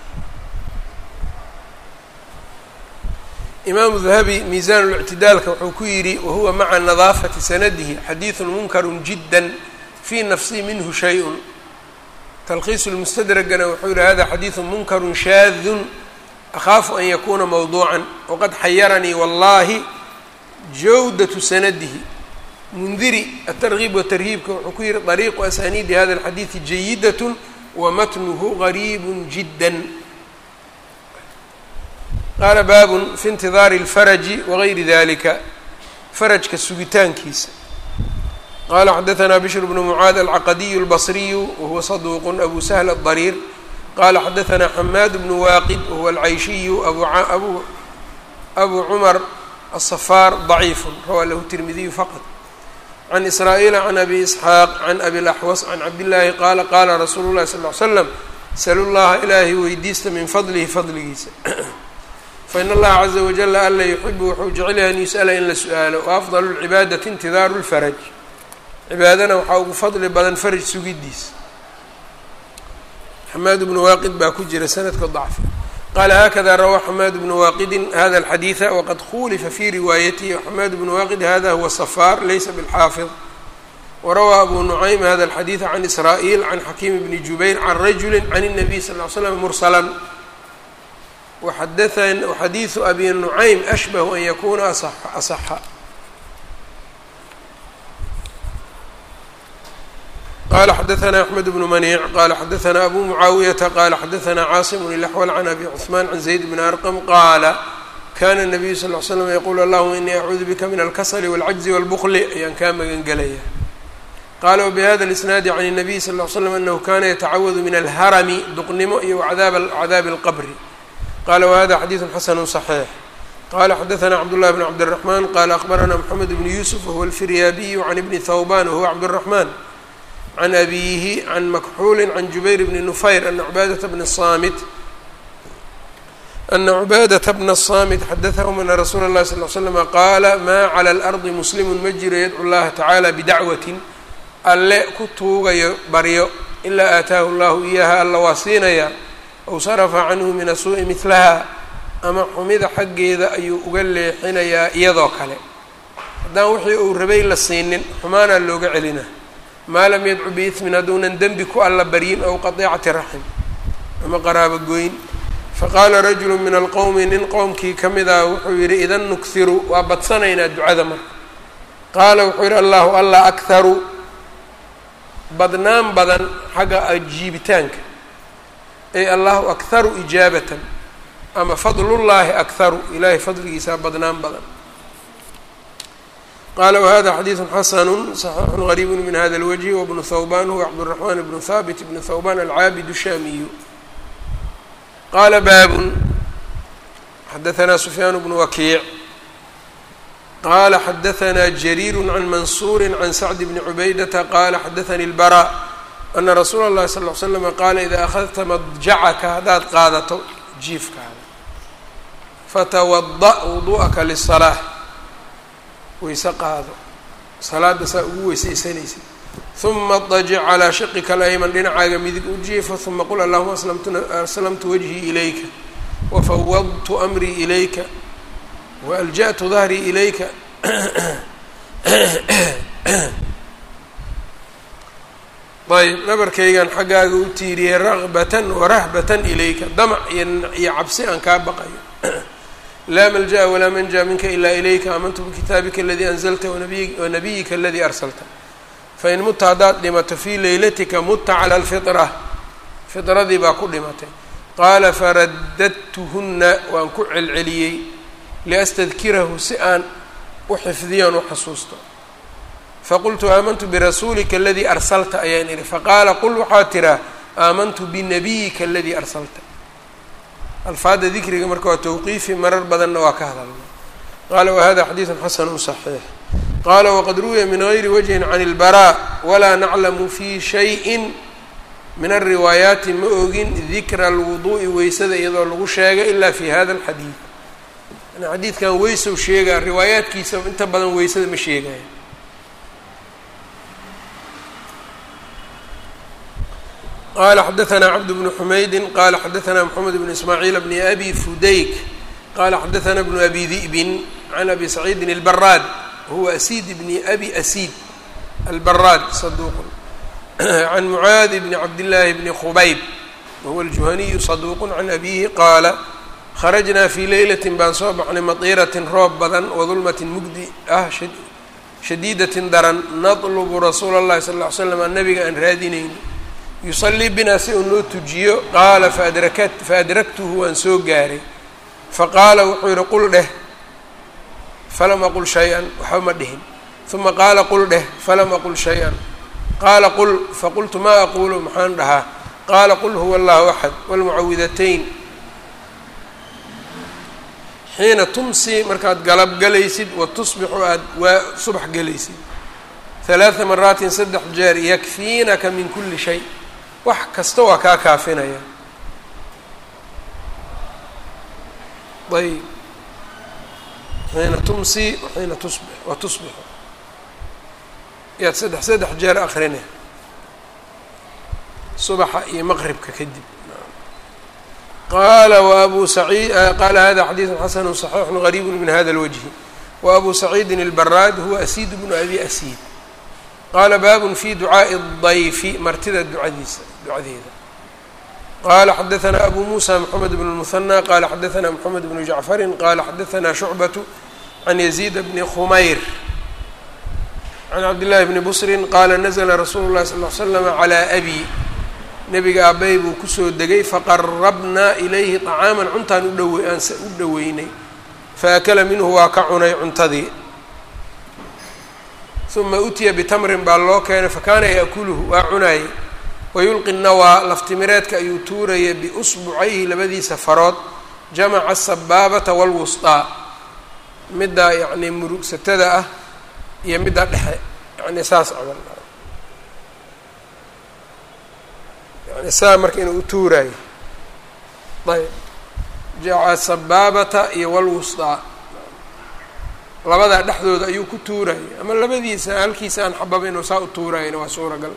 imaamu dahabi miisaan اlictidaalka wuxuu ku yidhi wahuwa maca nadaafati sanadihi xadiiثu munkaru jidا fii nafsi minhu shay-un talkhiisu lmustadragana wuxuu yihi hada xadiiثu munkaru shaadun akhaafu an yakuna mawduucan waqad xayaranii wallahi jawdatu sanadihi mundiri atargiib watarhiibka wuxuu ku yihi طariiqu asaniidi hada اlxadiiثi jayidat wamatnuhu gariib jidا qaala baabun fi intidaari اlfaraji wagayri dalika farajka sugitaankiisa qala xadaثna bishr bnu mucaad alcaqadiyu اlbصriyu wahuwa saduuq abu sahl الضariir qala xadaثna xamaad bnu waaqid wahuwa alcayshiyu abu abu cumar aلصafaar ضaciif rawaa lahu tirmidiyu faqط can israa'iila can abi isxaaq can abi laxwas can cabdillaahi qaala qaala rasuulu llahi sal ly slam salu llaha ilaahay weydiista min fadlihi fadligiisa fain allaha caza wajala alla yuxibu wuxuu jecel yahay an yus'ala in la su-aalo wa afdalu lcibaadati intidaaru lfaraj cibaadana waxaa ugu fadli badan faraj sugidiisa xamaad bnu waaqid baa ku jira sanadka dacfi qaala hakada rawaa xamaad bnu waaqidin hada alxadiida waqad khulifa fi riwaayatihi xamaad bnu waaqid hada huwa safaar laysa bilxaafid warawaa abu nucaym hada alxadiida can israa'iil can xakiim bni jubayr can rajuli can الnabiy sal ly slam mursala waxadiiثu abi nucaym ashbahu an yakuna asaxa qala xadaثna axmed bnu maniic qala xadaثna abu mucaawiyata qala xadaثna caasim ilaxwal can abi cثmaan can zayd bni arqam qaala kana الnabiyu sal ly slam yaqulu allahuma inii acuudu bika min alkasli wاlcajzi wاlbukli ayaan kaa magan gelaya qala wbihada اlisnaadi can الnabiy sal ly slam anahu kana yatacawadu min alharami duqnimo iyo cadaabi اlqabri qala whada xadiiثu xasanu صaxiix qala xadaثna cabdullahi bn cabdالraxman qala akbarana mxamed bn yusuf wahuwa alfiryaabiyu can ibni thawban wahuwa cabdالraxman can abiyihi can makxuuli can jubayr bni nufayr ana cubaadata bna samit ana cubaadata bna الsamit xadaثahum ana rasuula اllahi sal ly slama qaala ma clى اlardi muslimu ma jiro yadcu llaha tacala bidacwatin alle ku tuugayo baryo ilaa aataahu llahu iyaha alla waa siinaya aw sarafa canhu min asuu'i midlaha ama xumida xaggeeda ayuu uga leexinayaa iyadoo kale haddaan wixii uu rabay la siinin xumaanaa looga celina maa lam yadcu biismin hadduunan dembi ku alla baryin ow qadiicati raxim ama qaraabo goyn faqaala rajulu min alqowmi nin qowmkii ka mid ah wuxuu yidhi idan nughiru waa badsanaynaa ducada marka qaala wuxuu yidhi allahu allah akharu badnaan badan xagga ajiibitaanka ay allahu akharu ijaabatan ama fadlullaahi akharu ilaahay fadligiisaa badnaan badan qaala wahada xadiidu xasanu صaxiixu gariibu min hada اlwجhi wbnu thawban huwa cabdالraxman bnu haabit bnu thawban alcaabid shaamiyu qaala baabun xadaثna sufyaan bnu wakiic qala xadaثna jariir can mansuuri can sacd bni cubaydata qala xadaثani اlbarا ana rasuula اllahi sal ly slama qaala idaa akhadta madjacaka haddaad qaadato jiifkaada fatawada' wudu'aka lisalaa weyse qaado salaada saa ugu weysaysanaysa huma dajic calaa shiqika alayman dhinacaaga midig u jiifa huma qul allahuma aslamtu wajhii ilayka wafawadtu amrii ilayka waalja'tu dahrii ilayka ayb nabarkaygan xaggaaga u tiiriyey ragbatan warahbatan ilayka damac iyo cabsi aan kaa baqayo laa malja'a walaa manja minka ila ilayka aamantu bikitaabika aladii anzalta wanabiyika aladii arsalta fain mutta haddaad dhimato fii leylatika mutta cala alfitra fitradii baa ku dhimatay qaala faradadtuhunna waan ku celceliyey liastadkirahu si aan u xifdiyoon u xasuusto faqultu aamantu birasuulika aladii arsalta ayaan idhi faqaala qul waxaa tiraa aamantu binabiyika aladii arsalta alfaadda dikriga marka waa tawqiifi marar badanna waa ka hadalna qaala wahada xadiidun xasanu صaxiix qaala waqad ruwiya min gayri wajhin can اlbaraa walaa naclamu fi shayin min alriwaayaati ma ogin dikra alwuduu'i weysada iyadoo lagu sheegay ila fi hada alxadiid yani xadiidkan weysow sheegaa riwaayaadkiisa inta badan weysada ma sheegaya qala xadaثna cabd bnu xumaydi qala xadaثna mxamed bn ismaaciil bni abi fudayk qala xadaثna bnu abi di'bin can abi saciidin اlbaraad huwa asiid bni abi asiid albaraad saduq can mucaadi bni cabdillaahi bni khubayb wahuwa aljuhaniyu saduuqu can abihi qaala kharajnaa fii leylatin baan soo baxnay matiiratin roob badan wadulmatin mugdi ah shadiidatin daran natlubu rasuula اllahi sal ll ly slam an nabiga aan raadinayni yusalii binaa si uu noo tujiyo qaala faadrakat faadraktuhu waan soo gaaray faqaala wuxuu yihi qul dheh falam aqul shay-an waxba ma dhihin uma qaala qul dheh falam aqul shay-an qaala qul faqultu maa aqulu maxaan dhahaa qaala qul huwa allahu axad wاlmucawidatayn xiina tumsi markaad galab galaysid wa tusbixu aada waa subax gelaysid halaada maraatin saddex jeer yakfiinaka min kuli shay wax kasta waa kaa kaafinaya ayb xiina tumsi waxiina tusbix wa tusbixu yaad saddex saddex jeer akrine subaxa iyo maqribka kadib qaala wabu saciid qaala hada xadiidu xasanu صaxiixu gariibu min hada اlwجhi wabu saciidin اlbaraad huwa asiid bnu abi asiid qaala baabun fi ducaaءi الضayfi martida ducadiisa ducadeeda qala xadaثna abu musa mxamed bn الmuثanى qala xadaثna mxamed bnu jacfari qala xadaثna shucbaة can yaziid bni khumayr can cabdillaahi bni busrin qaala nazla rasuulu llahi sal l slama calaa abi nebiga aabay buu kusoo degay faqarabnaa ilayhi طacaaman cuntaan udhawe aan u dhoweynay faakala minhu waa ka cunay cuntadii uma utiya bitamrin baa loo keenay fakaana yaakuluhu waa cunaayey wayulqi nawaa laftimireedka ayuu tuuraya biusbucayhi labadiisa farood jamaca asabaabata wاlwusطaa middaa yacnii murugsatada ah iyo midda dhexe yani saas camal yani saa marka inuu u tuuraayo ayb jaca sabaabata iyo walwusطaa labadaa dhexdooda ayuu ku tuurayay ama labadiisa halkiisa aan xababa inuu saa u tuurayana waa suuragal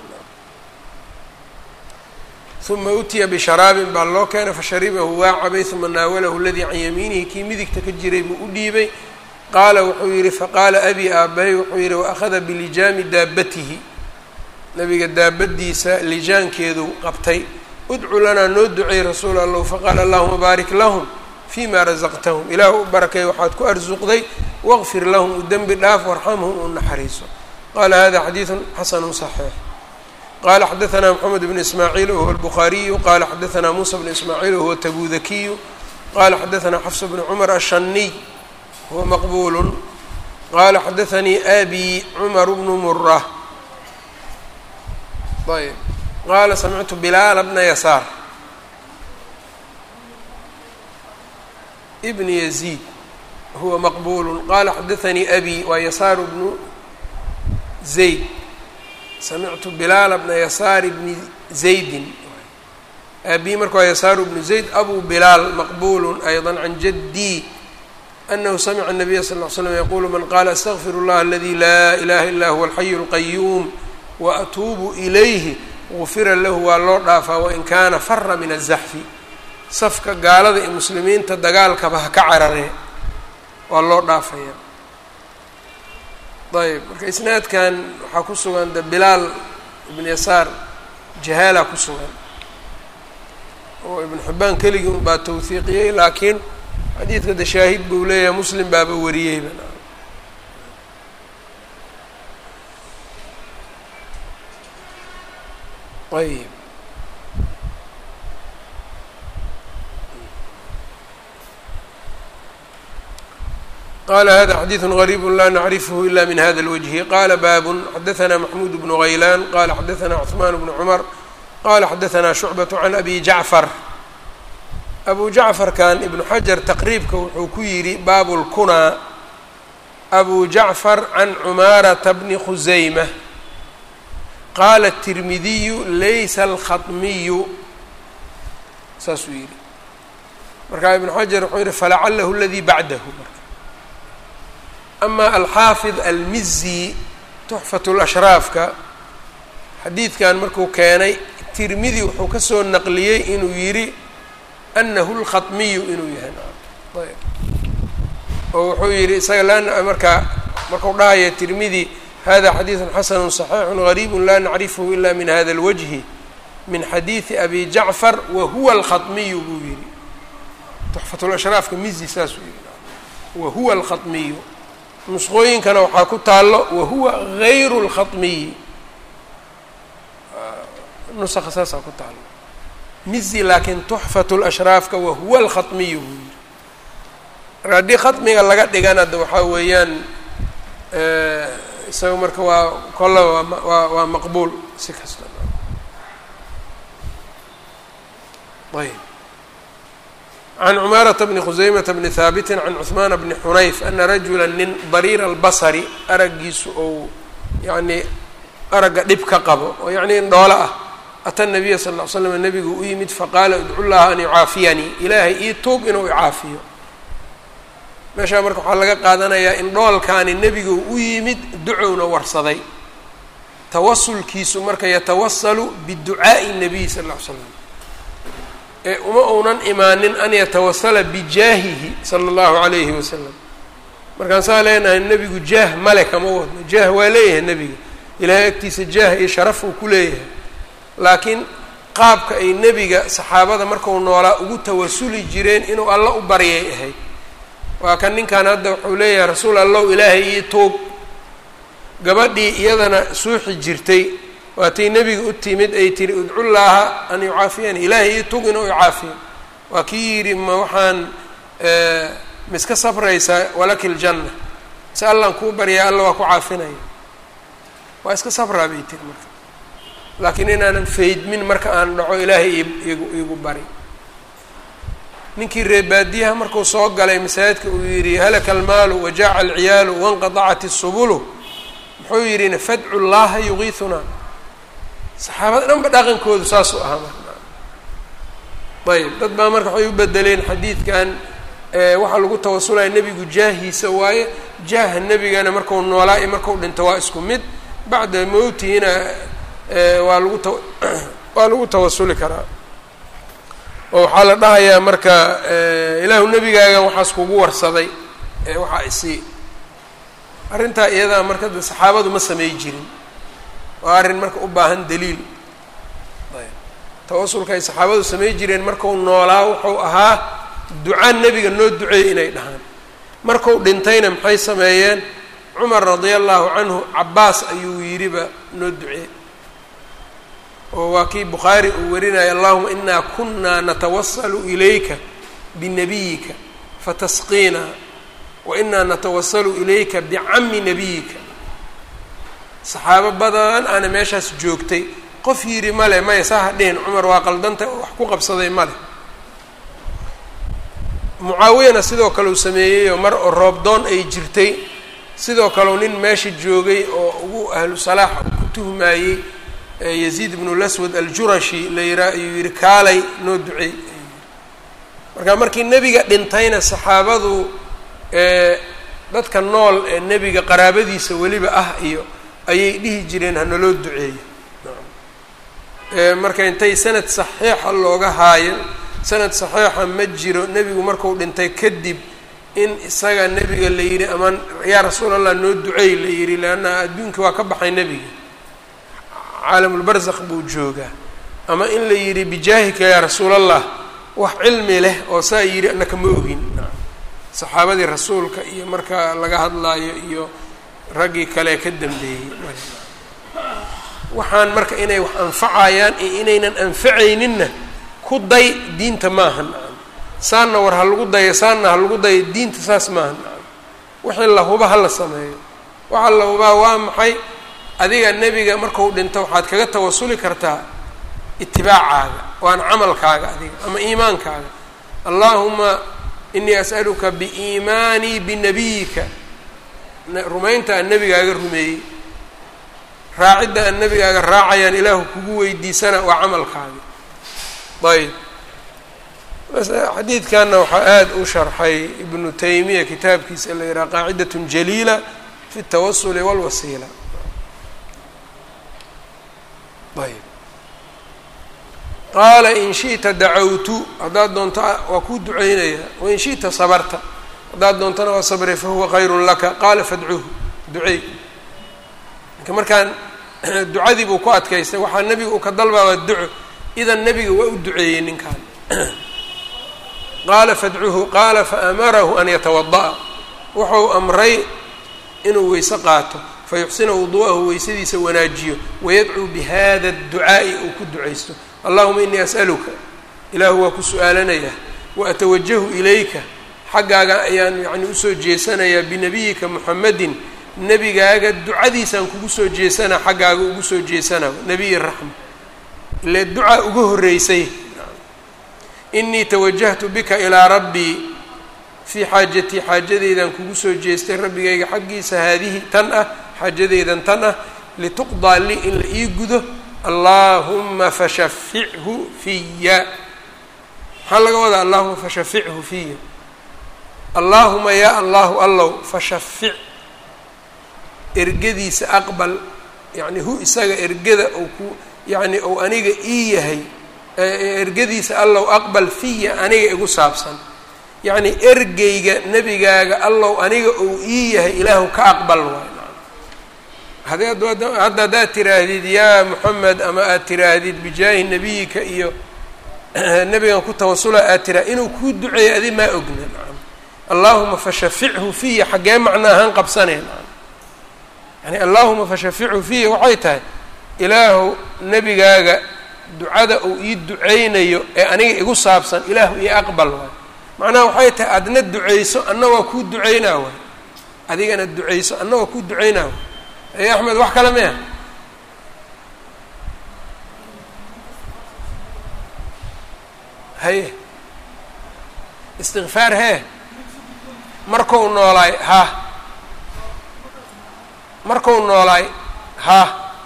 uma utiya bisharaabin baa loo keenay fasharibahu waa cabay uma naawalahu ladii can yamiinihi kii midigta ka jiray buu u dhiibay qaala wuxuu yihi faqaala abi aabahay wuxuu yihi waakhada bilijaami daabatihi nabiga daabadiisa lijaankeedu qabtay udcu lanaa noo duceey rasuul allahu faqaala allahuma baarik lahum fii ma rasaqtahum ilaah u barakay waxaad ku arsuqday waqfir lahum u dembi dhaaf warxamhum u naxariiso qaala hada xadiidu xasanu صaxiix qala xadaثna mxamed bn ismaaciil wahuwa الbukhaariyu qala xadaثna musa bn ismaaciil wahuwa tabudakiyu qala xadaثna xafs bn cmar ashaniy huwa maqbul qala xadaثanii abi cmar bnu mura ayb qala samictu bilaala bna yasaar bn yaziid huwa maqbul qala xadaثanii abi waa yasaar bnu zayd samictu bilaala bna yasaar bni zaydin aabii marka waa yasaaru bnu zayd abu bilaal maqbulu ayضa can jadii anahu samica الnabiya sal ly slam yaqulu man qala astغfir اllah aladi laa ilaha ila huwa alxayu اlqayuum waatuubu ilayhi gufira lahu waa loo dhaafaa wain kaana fara min aلzaxfi safka gaalada ee muslimiinta dagaalkaba ha ka cararee waa loo dhaafaya ayb marka isnaadkan waxaa ku sugan de bilaal ibn yasaar jahaala ku sugan oo ibn xibaan keligii unbaa tawhiiqiyey laakiin xadiidka de shaahid buu leeyahay muslim baaba wariyeyba ayb qala hada xadiiثu غrيb la nacrifh ila min hada الwجه qala bab xadaثna maxmud bn غaylan qala xadaثna cثman bn cmr qala xadaثna شhucbaة عan abi jaعfar abu jacfarkan ibnu xajar taqriibka wuxuu ku yidhi baabu اlkunaa abu jacfar can cumaarata bni khusayma qaala الtirmidiyu laysa alkhaطmiyu saasuu yidhi markaa ibnu xajar wuxuu yihi falacalahu اladii bacdahu marka ama alxaafid almizi tuxfat lashraafka xadiidkan markuu keenay tirmidi wuxuu ka soo naqliyey inuu yidhi anahu lkhaطmiyu inuu yahay ayb oo wuxuu yidhi isaga la markaa markuu dhahaya tirmidi hada xadiiثu xasanu صaxiixu غariibu la nacrifhu ila min hada اlwجhi min xadiiثi abi jacfar wahuwa alkhaطmiyu buu yihi tuxfat lashraafka mizi saasuu yihi wahuwa alkhaطmiyu nusqooyinkana waxaa ku taalo wahuwa gayru اlkhaطmiyi nuska saasaa ku taalo mizi laakiin tuxfat lashraafka wahuwa alkhaطmiyu buu yihi marka haddii khaطmiga laga dhigana de waxaa weeyaan isaga marka waa kollaba waa waa waa maqbuul si kasta ayb can cumaarata bni khusaymata bni haabiti can cuثmaana bni xunayf ana rajula nin dariira albasari araggiisu ou yacni aragga dhib ka qabo oo yacni indhoolo ah ata nabiya sal ll ly slam nabigu u yimid faqaala idcu llaha an yucaafiyanii ilaahay ii tuug inuu icaafiyo meeshaa marka waxaa laga qaadanayaa in dhoolkaani nebigu u yimid ducowna warsaday tawasulkiisu marka yatawasalu biducaa'i nabiy sal ll ly slam ee uma uunan imaanin an yatawasala bijaahihi sala allahu calayhi wasalam markaan saa leenahay nebigu jaah male kama wadno jaah waa leeyahay nebiga ilaahay agtiisa jaah iyo sharaf uu ku leeyahay laakiin qaabka ay nebiga saxaabada marku noolaa ugu tawasuli jireen inuu alla u baryay ahayd waa kan ninkan hadda wuxuu leeyahay rasuul allow ilaahay ii tuug gabadhii iyadana suuxi jirtay waatay nebiga u timid ay tiri udcullaaha an yucaafiyani ilaahay ii tuug inuu icaafiyo waa kii yidhi ma waxaan miska sabraysaa walaki ljanna si allaan kuu baryaa alla waa ku caafinaya waa iska sabraa bay tiri marka laakiin inaanan faydmin marka aan dhaco ilaahay iigu iigu bari ninkii reebaadiyaha markuu soo galay masaajidka uu yidhi halaka almaalu wajaaca alciyaalu wanqadacat isubulu muxuu yidhi fadcu llaha yugiisunaa saxaabada dhanba dhaqankoodu saasuu ahaa marka ayb dad baa marka waxay u bedeleen xadiidkan waxaa lagu tawasulaya nebigu jaahiisa waaye jaaha nebigana marku noolaa iyo marku dhinto waa isku mid bacda mowtihina waa lagu ta waa lagu tawasuli karaa oo waxaa la dhahayaa marka ilaahu nebigaagan waxaas kugu warsaday waxaa isii arrintaa iyadaa marka de saxaabadu ma samey jirin waa arrin marka u baahan daliil ayb tawasulka ay saxaabadu samey jireen marku noolaa wuxuu ahaa ducaa nebiga noo duceey inay dhahaan marku dhintayna maxay sameeyeen cumar radia allahu canhu cabaas ayuu yidhiba noo ducee oo waa kii bukhaari uu warinaya allahuma inaa kunaa natawasalu ilayka binabiyika fatasqiina wa inaa natawasalu ilayka bicami nabiyika saxaabo badan aana meeshaas joogtay qof yidhi male maya saa ha dhihin cumar waa qaldanta wax ku qabsaday male mucaawiyana sidoo kale uu sameeyey oo mar oo roobdoon ay jirtay sidoo kaleu nin meesha joogay oo ugu ahlu salaaxa ku tuhmaayey yaziid ibnu laswad aljurashi la yiraa ayuu yihi kaalay noo duceey marka markii nebiga dhintayna saxaabadu dadka nool ee nebiga qaraabadiisa weliba ah iyo ayay dhihi jireen hanaloo duceeyo marka intay sanad saxiixa looga haayo sanad saxiixa ma jiro nebigu marku dhintay kadib in isaga nebiga la yidhi amaan yaa rasuul allah noo duceey la yidhi leanna adduunkii waa ka baxay nebiga caalamulbarzakh buu joogaa ama in la yidhi bijaahika yaa rasuul allah wax cilmi leh oo saa yidhi annaka ma ogin saxaabadii rasuulka iyo marka laga hadlaayo iyo raggii kale ka dambeeyey waxaan marka inay wax anfacayaan iyo inaynan anfacayninna ku day diinta maaha nacam saanna war ha lagu dayo saanna ha lagu dayo diinta saas maaha nacam wixii la huba ha la sameeyo waxaa la hubaa waa maxay adiga nebiga markuu dhinto waxaad kaga tawasuli kartaa itibaacaaga waana camalkaaga adiga ama iimaankaaga allaahuma inii as'aluka biiimaanii binabiyika rumaynta aan nebigaaga rumeeyey raacidda aan nebigaaga raacayaan ilaahu kugu weydiisana waa camalkaaga ayb xadiidkanna waxaa aada u sharxay ibnu taymiya kitaabkiisa la yidhaha qaacidat jaliila fi اtawasuli wاlwasiila ayb qaala in shiئta dacawtu haddaad doonto waa kuu duceynaya wain shiئta sabarta haddaad doontona waa sabray fahuwa khayru laka qaala fadcuhu duceey marka markaan ducadii buu ku adkaystay waxaa nebiga uu ka dalbaa waa duco idan nebiga waa u duceeyey ninkan qaala fadcuhu qaala faamarahu an yatawada'a wuxuu amray inuu weyse qaato fayuxsina wudu'ahu weysadiisa wanaajiyo wayadcuu bihada اducaa'i uu ku ducaysto allahuma inii as'aluka ilaahu waa ku su-aalanayaa waatawajahu ilayka xaggaaga ayaan yacni usoo jeesanayaa binabiyika muxamedin nebigaaga ducadiisaan kugu soo jeesanaa xaggaaga ugu soo jeesanaa nebiyi raxma ile ducaa uga horreysay inii tawajahtu bika ilaa rabbii fii xaajatii xaajadeydan kugu soo jeestay rabbigayga xaggiisa haadihi tan ah xaajadeydan tan ah lituqdaa lii in la ii gudo allaahuma fashafichu fiya maxaa laga wadaa allahuma fashafichu fiya allaahuma yaa allahu allow fashafic ergadiisa aqbal yacni hu isaga ergada ou ku yacni ou aniga ii yahay ergadiisa allow aqbal fiya aniga igu saabsan yacni ergeyga nebigaaga allow aniga ou ii yahay ilaahu ka aqbal waay hadda haddaad tiraahdid yaa moxamed ama aad tiraahdid bijaahi nebiyika iyo nebigan ku tawasula aad tiraa inuu kuu duceeyo adi maa ogna nacam allaahuma fashafichu fiya xaggee macna ahaan qabsanay nacam yani allaahuma fashafichu fiya waxay tahay ilaahu nebigaaga ducada uu ii duceynayo ee aniga igu saabsan ilaahu io aqbal waay macnaha waxay tahay adna duceyso anna waa kuu duceynaa waay adigana duceyso anna waa kuu duceynaa waay ey axmed wax kale maya haye istikfaar hee markau noolaay ha markau noolaay ha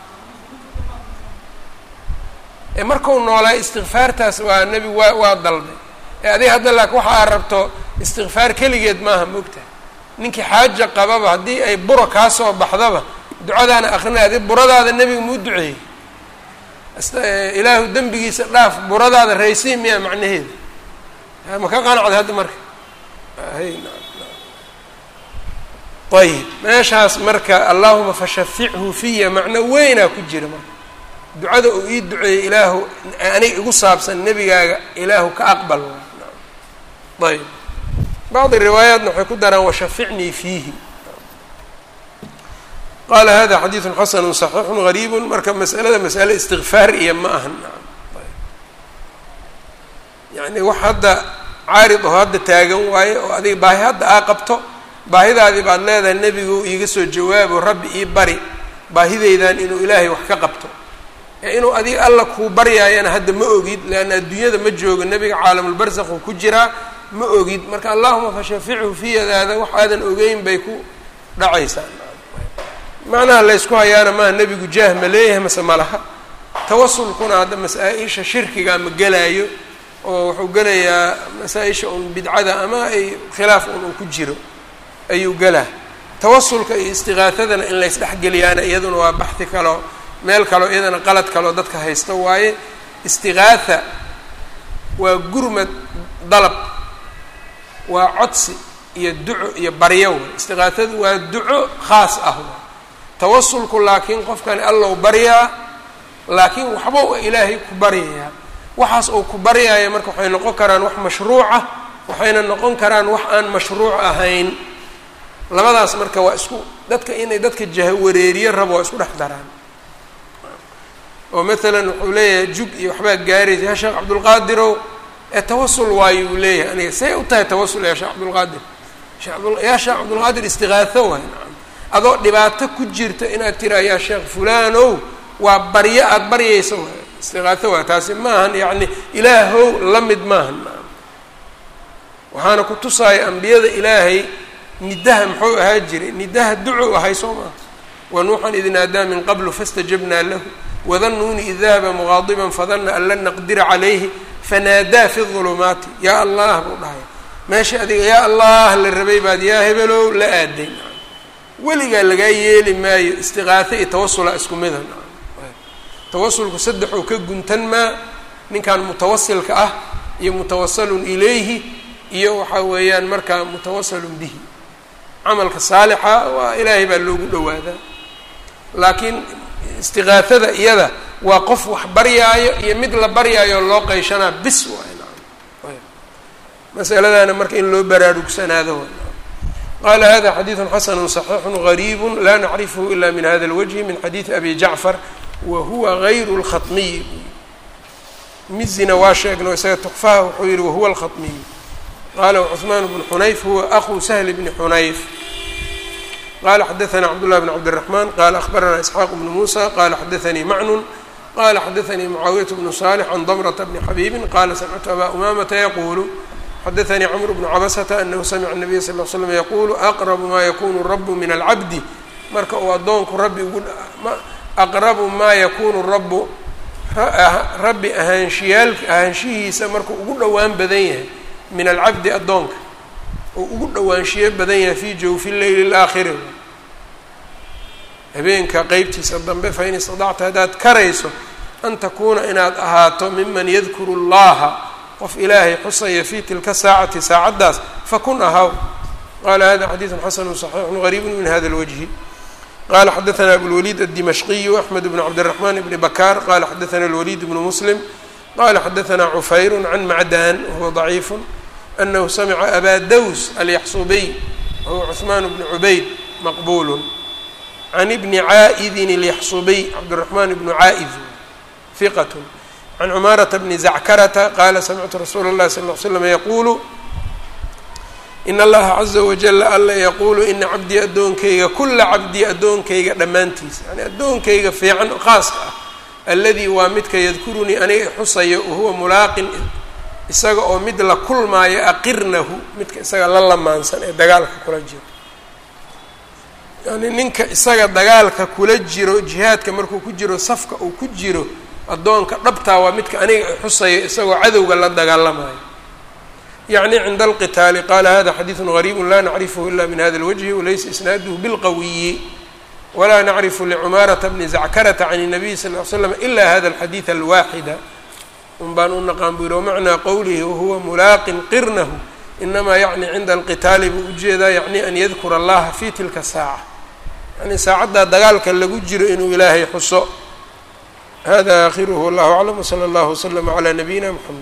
ee markau noolaay istikfaartaas waa nebi waa waa dalbay ee adiga hadda laakin waxa aad rabto istikfaar keligeed maaha moogtaha ninkii xaaja qababa haddii ay buro kaa soo baxdaba ducadaana akrinay adi buradaada nebiga muu duceeyey ilaahu dembigiisa dhaaf buradaada raysiin miyaa macnaheeda ma ka qanacda hadda marka ayib meeshaas marka allahuma fashafichu fiya macno weynaa ku jira marka ducada uu ii duceeyey ilaahu aniga igu saabsan nebigaaga ilaahu ka aqbal ayb bacdi riwaayaatna waxay ku daraan washaficnii fiihi qala hada xadiidu xasanu صaxiixu gariibu marka masalada masale istikfaar iyo ma ahan yani wax hadda caarid oo hadda taagan waaye oo adiga baahi hadda aa qabto baahidaadii baad leedahay nebigu iiga soo jawaabo rabbi ii bari baahideydan inuu ilaahay wax ka qabto ee inuu adiga alla kuu baryaayana hadda ma ogid leanna adduunyada ma joogo nebiga caalamulbarsakhu ku jiraa ma ogid marka allahuma fashafichu fiyadaada wax aadan ogeyn bay ku dhacaysaa macnaha laysku hayaana maaha nebigu jaah ma leeyahay mase malaha tawasulkuna hadda masaa-isha shirkiga ma gelaayo oo wuxuu gelayaa masaa-isha un bidcada ama ay khilaaf un uu ku jiro ayuu gelaa tawasulka iyo istiqaahadana in laysdhexgeliyaana iyaduna waa baxdi kaloo meel kaloo iyadana qalad kaloo dadka haysta waaye istiqaatha waa gurmad dalab waa codsi iyo duco iyo baryo istiqaathadu waa duco khaas ah tawasulku laakiin qofkani allow baryaa laakiin waxba ilaahay ku baryayaa waxaas uu ku baryaaya marka waxay noqon karaan wax mashruuca waxayna noqon karaan wax aan mashruuc ahayn labadaas marka waa isku dadka inay dadka jahawareeriye rabo waa isku dhex daraan oo maalan wuxuu leeyahay jug iyo waxbaa gaaraysa ya sheekh cabdulqaadirow ee tawasul waayo uu leeyahay aniga say u tahay tawasul ya sheekh cabdulqaadir yaa sheekh cabdulqaadir istiqaaho waay nacam adoo dhibaato ku jirta inaad tiraa yaa sheekh fulanow waa baryo aada baryaysa waay istiqaaho waay taasi maahan yacni ilaahow la mid maahan nacam waxaana ku tusaaya ambiyada ilaahay nidaha muxuu ahaa jiray nidaha duco ahay soo maaha wa nuuxan id naadaa min qablu fastajabnaa lahu wadanuuni id dahaba muqaadiban fadana an lan naqdira calayhi fanaadaa fi ulumaati yaa allah buu dhahay meesha adiga yaa allah la rabay baad yaa hebelow la aaday weligaa lagaa yeeli maayo istiqaaho iyo tawasula isku mida tawasulku saddexoo ka guntan maa ninkan mutawasilka ah iyo mutawasalun ilayhi iyo waxaa weeyaan markaa mutawasalun bihi camalka saalixa waa ilaahay baa loogu dhowaadaa laakiin istiqaahada iyada waa qof wax baryaayo iyo mid la baryaayo loo qayshanaa bis waay naam masaladana marka in loo baraarugsanaado waay qala hada xadiidu xasanu صaxiixu غariibu la nacrifhu ila min hada اlwجhi min xadiidi abi jacfar wa huwa غayru اlkhaطmiy mizina waa sheegno isaga tukfaha wuxuu yihi wahuwa اlkhaطmiy qala cثman bn xunayf huwa aku sahl bni xunayf qala xadaثna cabdالlah bn cabdالرaحman qala aخbarana isxaaq bn musa qala xadaثanii macnun qala xadaثanii mucaawiyaة bnu صالح can dmrةa bni xabiibi qala samictu aba umamata yaqulu xadaثanii cmr bnu cabasata anahu samica الnabiy sal ll slam yaqulu aqrabu ma yakunu rabu min alcabdi marka uu addoonku rabbi ugu aqrabu maa yakunu rabu rabbi ahaanshiyaal ahaanshihiisa markuu ugu dhowaan badan yahay min alcabdi addoonka uu ugu dhowaanshiyo badan yahay fi jawfi leyli اlaakhiri habeenka qeybtiisa dambe fain istadacta haddaad karayso an takuuna inaad ahaato miman yadkuru اllaha qof ilaahay xusaya fi tilka saacati saacaddaas fakun ahaw qala hada xadiidu xasanu صaxiixu غariibu min hada اlwجhi qala xadaثna abulwaliid الdimashqiyu axmed bn cabdالرaحman bni bakar qala xadaثna اlwaliid bnu muslim qala xadaثna cufayr can macdan wahuwa ضaciif anahu samca aba daws alyaxsubiy wahuwa cuثman bn cubayd maqbul can bni caa'idin اlyaxsubiy cabdالرaحman bnu caa'id hiqat can cumaarata bni zackarata qaala samictu rasuula اllahi sal ll ly slam yaquulu in allaha caza wajala alla yaquulu ina cabdii addoonkayga kula cabdii addoonkayga dhammaantiisa yani addoonkayga fiican khaaska ah alladii waa midka yadkurunii aniga xusaya wahuwa mulaaqin isaga oo mid la kulmaayo aqirnahu midka isaga la lamaansan ee dagaalka kula jiro yani ninka isaga dagaalka kula jiro jihaadka markuu ku jiro safka uu ku jiro addoonka dhabtaa waa midka aniga xusayo isagoo cadowga la dagaalamayo yacni cinda alqitaali qala hada xadiidu gariibu la nacrifhu ila min hada اlwجhi walaysa isnaaduhu bilqawiyi walaa nacrifu licumaarata bni zackarata can الnabiy sal ly slam ila hada alxadiid alwaaxida un baan u naqaan buu yihi wamacnaa qowlihi wahuwa mulaaqin qirnahu inamaa yacni cinda alqitaali buu ujeedaa yacni an yadkura allaha fi tilka saaca yani saacaddaa dagaalka lagu jiro inuu ilaahay xuso hada akhiruhu wallahu aclam wslى اllah wslm عlى nabiyina mxamed